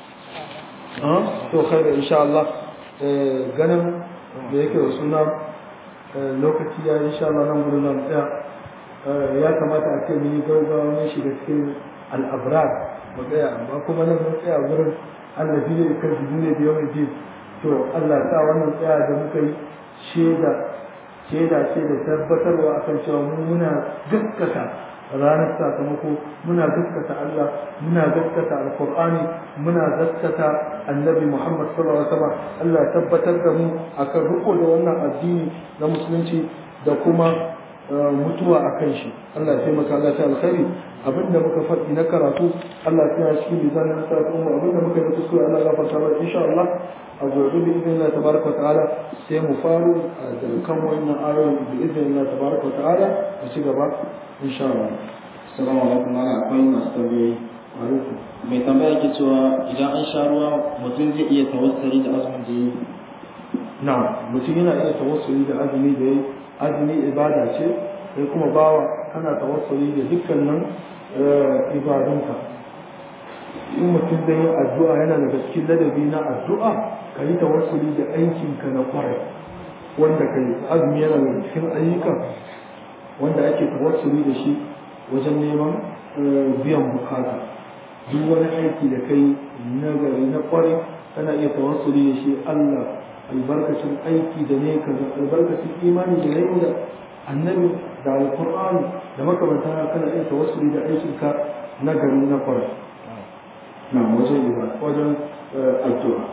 to kai da insha Allah ganin da yake da suna lokaci ya insha Allah nan gurin zan tsaya ya kamata a ce mun yi gaugawa mun shiga cikin al'abrar mu tsaya amma kuma nan mun tsaya gurin Allah ne kan su ne da yawan ji to Allah ta wannan tsaya da muka yi shaida shaida ce da tabbatarwa akan cewa mu muna gaskata ranar sakamako muna gaskata Allah muna gaskata alqur'ani muna gaskata annabi Muhammad sallallahu alaihi wasallam Allah tabbatar da mu akan riko da wannan addini na musulunci da kuma mutuwa akan shi Allah ya taimaka Allah ta alkhairi abinda muka faɗi na karatu Allah ya cikin mizanin sarrafa mu abinda muka yi kuskure Allah ya gafarta mana insha Allah a gobe bi idan Allah tabaraka wa ta'ala sai mu faru da kan wannan ayoyin bi idan Allah tabaraka wa ta'ala mu ci gaba insha Allah Assalamu alaikum ana akwai masu tambayoyi. alaikum Mai tambaya ke cewa idan an sha ruwa mutum zai iya tawassali da azumin da yi. na mutum yana iya tawassuli da azumi da yayi azumi ibada ce sai kuma bawa kana tawassuli da dukkanin ibadunka in mutum zai yi addu'a yana daga cikin ladabi na addu'a ka yi tawassuli da aikinka na kwarai wanda ka yi azumi yana daga cikin ayyukan wanda ake tawassuli da shi wajen neman biyan bukata duk wani aiki da kai na gari na kwarai kana iya tawassuli da shi Allah albarkacin aiki da ne kaza albarkacin imani da ne da annabi da alqur'ani da makamanta kana iya tawassuli da aikinka na gari na kwarai na wajen ibada wajen addu'a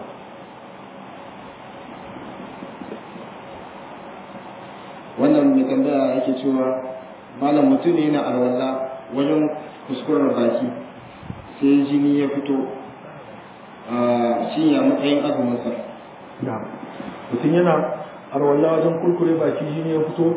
wannan mai tambaya yake cewa malam mutum ne na alwala wajen kuskurar baki sai jini ya fito shi ya matsayin azuminsa na mutum yana arwalla wajen kurkure baki jini ya fito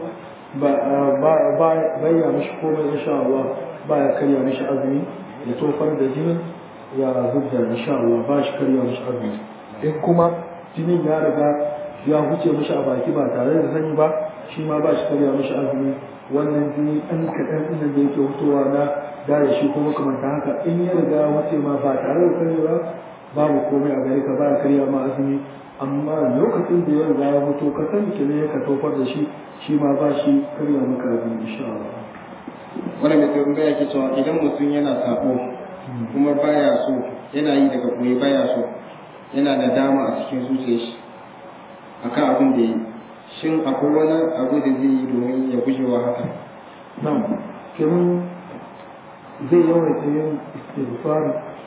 ba ya mishi komai insha Allah ba ya karya mishi azumi ya tofar da jinin ya zubda insha Allah ba shi karya mishi azumi in kuma jinin ya riga ya huce mishi a baki ba tare da sani ba shi ma ba shi karya mishi azumi wannan jini ɗan kaɗan ɗin da yake fitowa na da shi kuma kamar haka in ya riga ya wuce ma ba tare da sani ba babu komai a gare ka ba ya karya ma azumi amma lokacin da ya riga ya mutu ka sani ke ne ka tofar da shi shi ma ba shi karya maka azumi insha Allah wani mai tambaya yake cewa idan mutum yana sako kuma baya so yana yi daga koyi baya so yana da dama a cikin zuciyar shi akan abin da yi shin akwai wani abu da zai yi domin ya guje wa haka nan kenan zai yawaita yin istighfar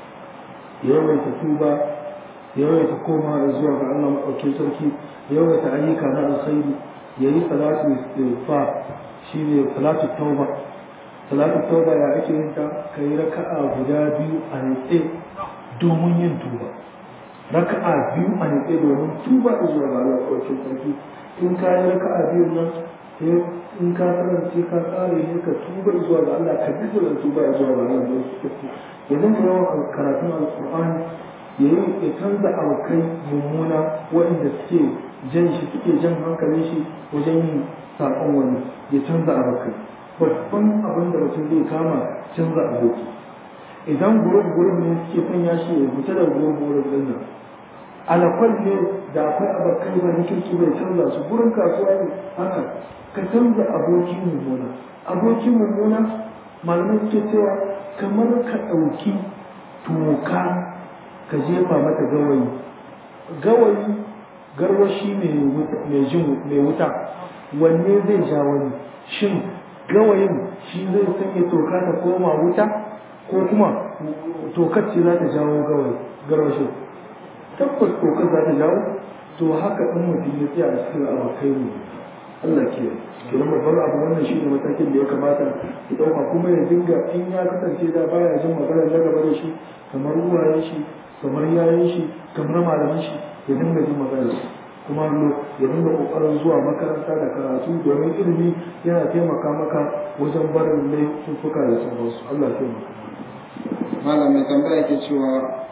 ya yawaita tuba ya yawaita koma zuwa ga Allah maɗaukin sarki ya yawaita ayyuka na alkhairi ya yi salatu istighfar shine salatu tauba salatu tauba ya ake yin ta kai raka'a guda biyu a nitse domin yin tuba raka'a biyu a nitse domin tuba zuwa ga Allah maɗaukin sarki in ka yi raka'a biyun nan sai in ka karance ka tsare ne ka tuba zuwa ga Allah ka bi da tuba zuwa ga Allah da su tafi ya zama yawan karatun alqur'ani ya yi ya canza abokai mummuna waɗanda suke jan shi suke jan hankalin shi wajen yin saƙon wani ya canza abokai babban abin da mutum zai kama canza aboki idan gurub gurub ne suke sanya shi ya fita da gurub gurub din nan alakwal ne da akwai abokai ba na kirki bai canza su gurin kasuwa ne haka ka canza aboki mummuna aboki mummuna malamai suke cewa kamar ka ɗauki toka ka jefa mata gawayi gawayi garwashi mai wuta wanne zai ja wani shin gawayin shi zai sanya toka ta koma wuta ko kuma tokar ce za ta jawo gawayi garwashin tabbas tokar za ta jawo to haka in mutum ya tsaya a cikin abokai ne Allah ke kenan babban abu wannan shi ne matakin da ya kamata ya ɗauka kuma ya dinga in ya kasance da baya jin magana na gaba da shi kamar uwayen shi kamar yayin shi kamar malaman shi ya dinga jin magana su kuma ya dinga kokarin zuwa makaranta da karatu domin ilimi yana taimaka maka wajen barin laifuka da sauransu Allah ya taimaka malam mai tambaya ke cewa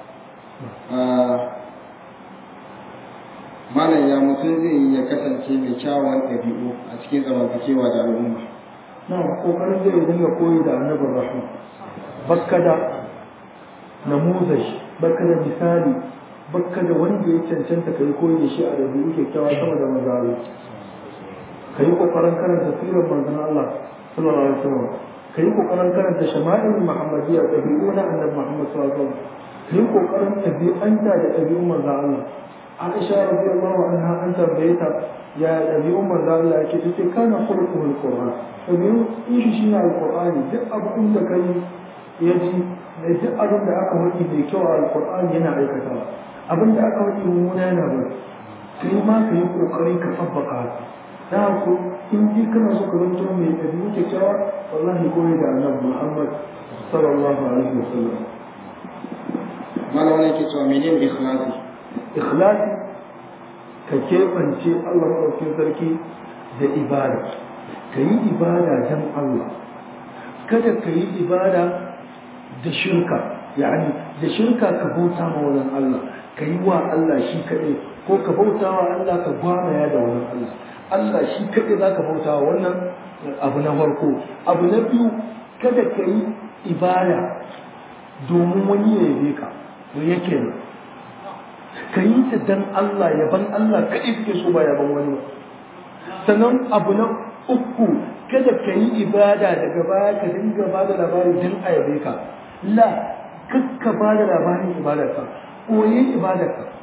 malam ya mutum zai yi ya kasance mai kyawun ɗabi'u a cikin zamantakewa da al'umma na kokarin zai dinga koyi da annabin rahma bakka da namuzaj bakka da misali bakka da wanda ya cancanta ka yi koyi da shi a ɗabi'u kyakkyawa sama da manzaro ka yi kokarin karanta sirar manzon Allah sallallahu alaihi wasallam ka yi kokarin karanta shama'il muhammadiyya ɗabi'u na annabi muhammad sallallahu alaihi wasallam ka yi kokarin ɗabi'anta da ɗabi'un manzon Allah Aisha radiyallahu anha an tambaye ta ya ɗabi'un manzo Allah yake tace kana khuluqul Qur'an ɗabi'un shi shine alqur'ani duk abin da kai ya ji duk abin da aka wadi mai kyau a alqur'ani yana aikatawa abin da aka wadi mummuna yana bari kai ma ka yi kokari ka tabbaka da ku in ji kana so ka zanto mai ɗabi'u kyakkyawa wallahi koyi da annabi Muhammad sallallahu alaihi wasallam malam wani yake cewa menene ikhlasi ikhlasi ka keɓance Allah maɗaukin sarki da ibada ka yi ibada don Allah kada ka yi ibada da shirka yani da shirka ka bauta ma wani Allah ka yi wa Allah shi kaɗai ko ka bauta wa Allah ka gwamaya da wani Allah Allah shi kaɗai za ka bauta wa wannan abu na farko abu na biyu kada ka yi ibada domin wani ya yabe ka yake nan ka yi ta dan Allah yaban Allah kaɗai suke so ba yaban wani sannan abu na uku kada ka yi ibada daga baya ka dinga ba da labari dan a yabe ka la kakka ba da labarin ibadarka koyi ibadarka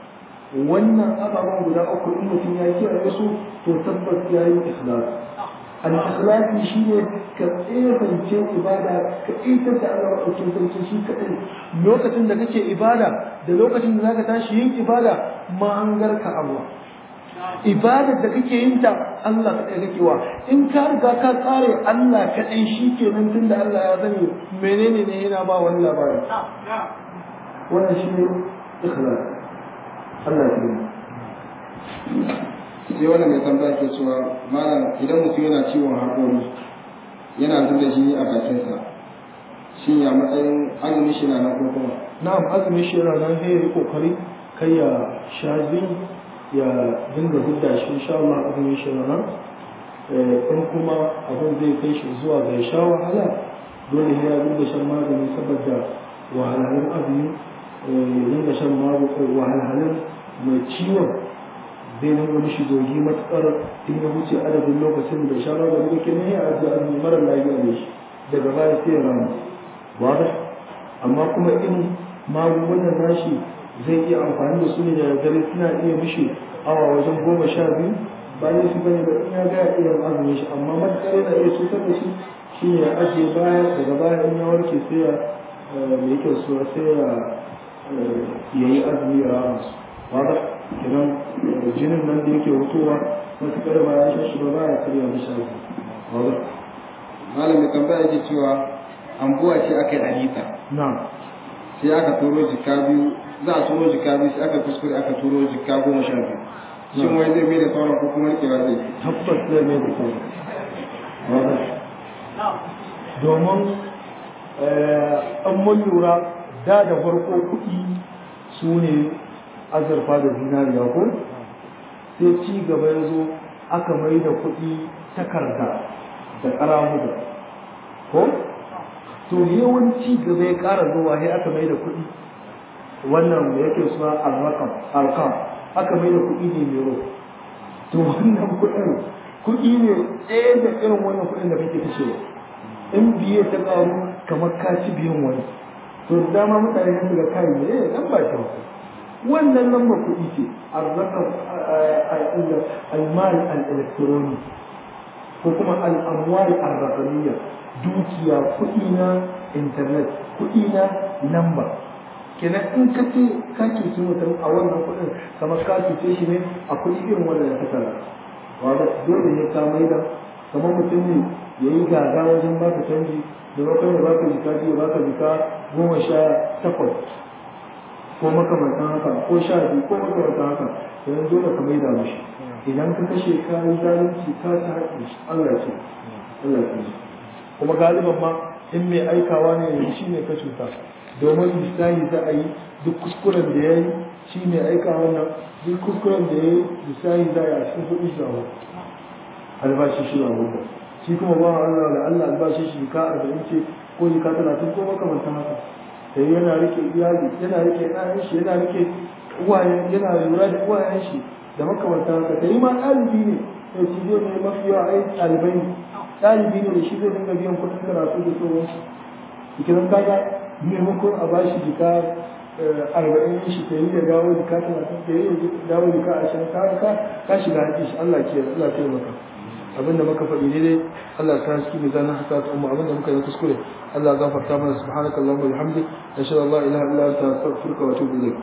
wannan ababen guda uku in mutum ya kiyaye su to tabbas ya yi ikhlas al-ikhlasi shine ka tsefance ibada ka ita da Allah madaukakin sarki shi kadai lokacin da kake ibada da lokacin da zaka tashi yin ibada mahangar ka Allah ibadar da kake yin ta Allah kadai kake wa in ka riga ka tsare Allah kadai shi kenan tunda Allah ya sani menene ne yana ba wani labari wannan shi ne ikhlas Allah ya yi sai wanda mai tambaya ke cewa malam idan mutum yana ciwon haƙori yana zuba jini a bakinsa shin ya matsayin azumin shi na nan ko kuma na'am azumin shi yana nan sai ya yi kokari kai ya sha jini ya dinga hudda shi insha Allah azumin shi yana nan in kuma abin zai kai shi zuwa ga ya sha wahala dole ne ya dinga shan magani saboda wahalhalun azumi ya dinga shan magani wahalhalun mai ciwon zai dinga mishi dogi matuƙar in ya wuce adadin lokacin da sha magani da ke ne a ajiye azumi mara lafiya ne shi daga baya sai ya rama wada amma kuma in magungunan nashi zai iya amfani da su ne da dare suna iya mishi awa wajen goma sha biyu bayan su bane da in ya ga iya azumin shi amma matuƙar yana iya cutar da shi shi ne ya ajiye baya daga baya in ya warke sai ya mai kyau suwa sai ya yi azumi ya rama su wada idan jinin nan da yake hutowa matuƙar ba ya sha shi ba ba ya karya mishi azumi wada malam mai tambaya ke cewa ambuwa ce aka yi alita na sai aka turo jika biyu za a turo jika biyu sai aka kuskure aka turo jika goma sha biyu shin wai zai mai da sauran ko kuma rikewa zai tabbas zai mai da sauran wada domin an mun lura da da farko kuɗi su ne azurfa da zinariya ko sai ci gaba ya zo aka mai da kuɗi takarda da ƙaramuda ko to yawanci gaba ya ƙara zuwa sai aka mai da kuɗi wannan da yake suna alrakam alkam aka mai da kuɗi ne mero to wannan kuɗin kuɗi ne ɗaya da irin wannan kuɗin da kake kashewa in biye ta ƙaru kamar ka ci biyan wani to da dama mutane sun ga kai ne eh dan ba kyau wannan lamba kuɗi ce arrakam al-mal al-electronic ko kuma al-amwal ar-raqamiyya dukiya kuɗi na internet kuɗi na lamba kenan in ka ce ka cuci mutum a wannan kuɗin kamar ka cuce shi ne a kuɗi irin wannan da ka tara wanda dole ne ka maida kamar mutum ne ya yi gaga wajen baka canji da bakon ya baka jika biyu baka jika goma sha takwas ko makamantan haka ko sha biyu ko makamantan haka yanzu dole ka maida mishi idan ka kashe ka yi zalunci ka ta haƙƙi Allah ce Allah ce kuma galiban ma in mai aikawa ne yanzu shi ne ka cuta domin misali za a yi duk kuskuren da ya yi shi ne aika wannan duk kuskuren da ya yi misali za a yi a cikin kuɗi shi a albashi shi a wanda shi kuma ba Allah da Allah albashi shi ka arba'in ce ko jika talatin ko makamantan haka sai yana rike iyali yana rike ɗayan shi yana rike uwayen yana lura da uwayen shi da makamantan haka sai ma ɗalibi ne sai shi zai ne mafi yawa ai ɗalibai ne ɗalibi ne da shi zai dinga biyan kuɗin karatu da sauransu ikinan kaga maimakon a bashi jika arba'in shi ta yi da dawo jika talatin ta yi da dawo jika ashirin ka ka ka shiga haƙi shi Allah ke Allah ke maka abinda muka faɗi ne dai Allah ka haski mai zanen haka ta umma abinda muka yi kuskure Allah gafarta mana subhanakallahumma wa bihamdik nashhadu an la ilaha illa anta astaghfiruka wa atubu ilayk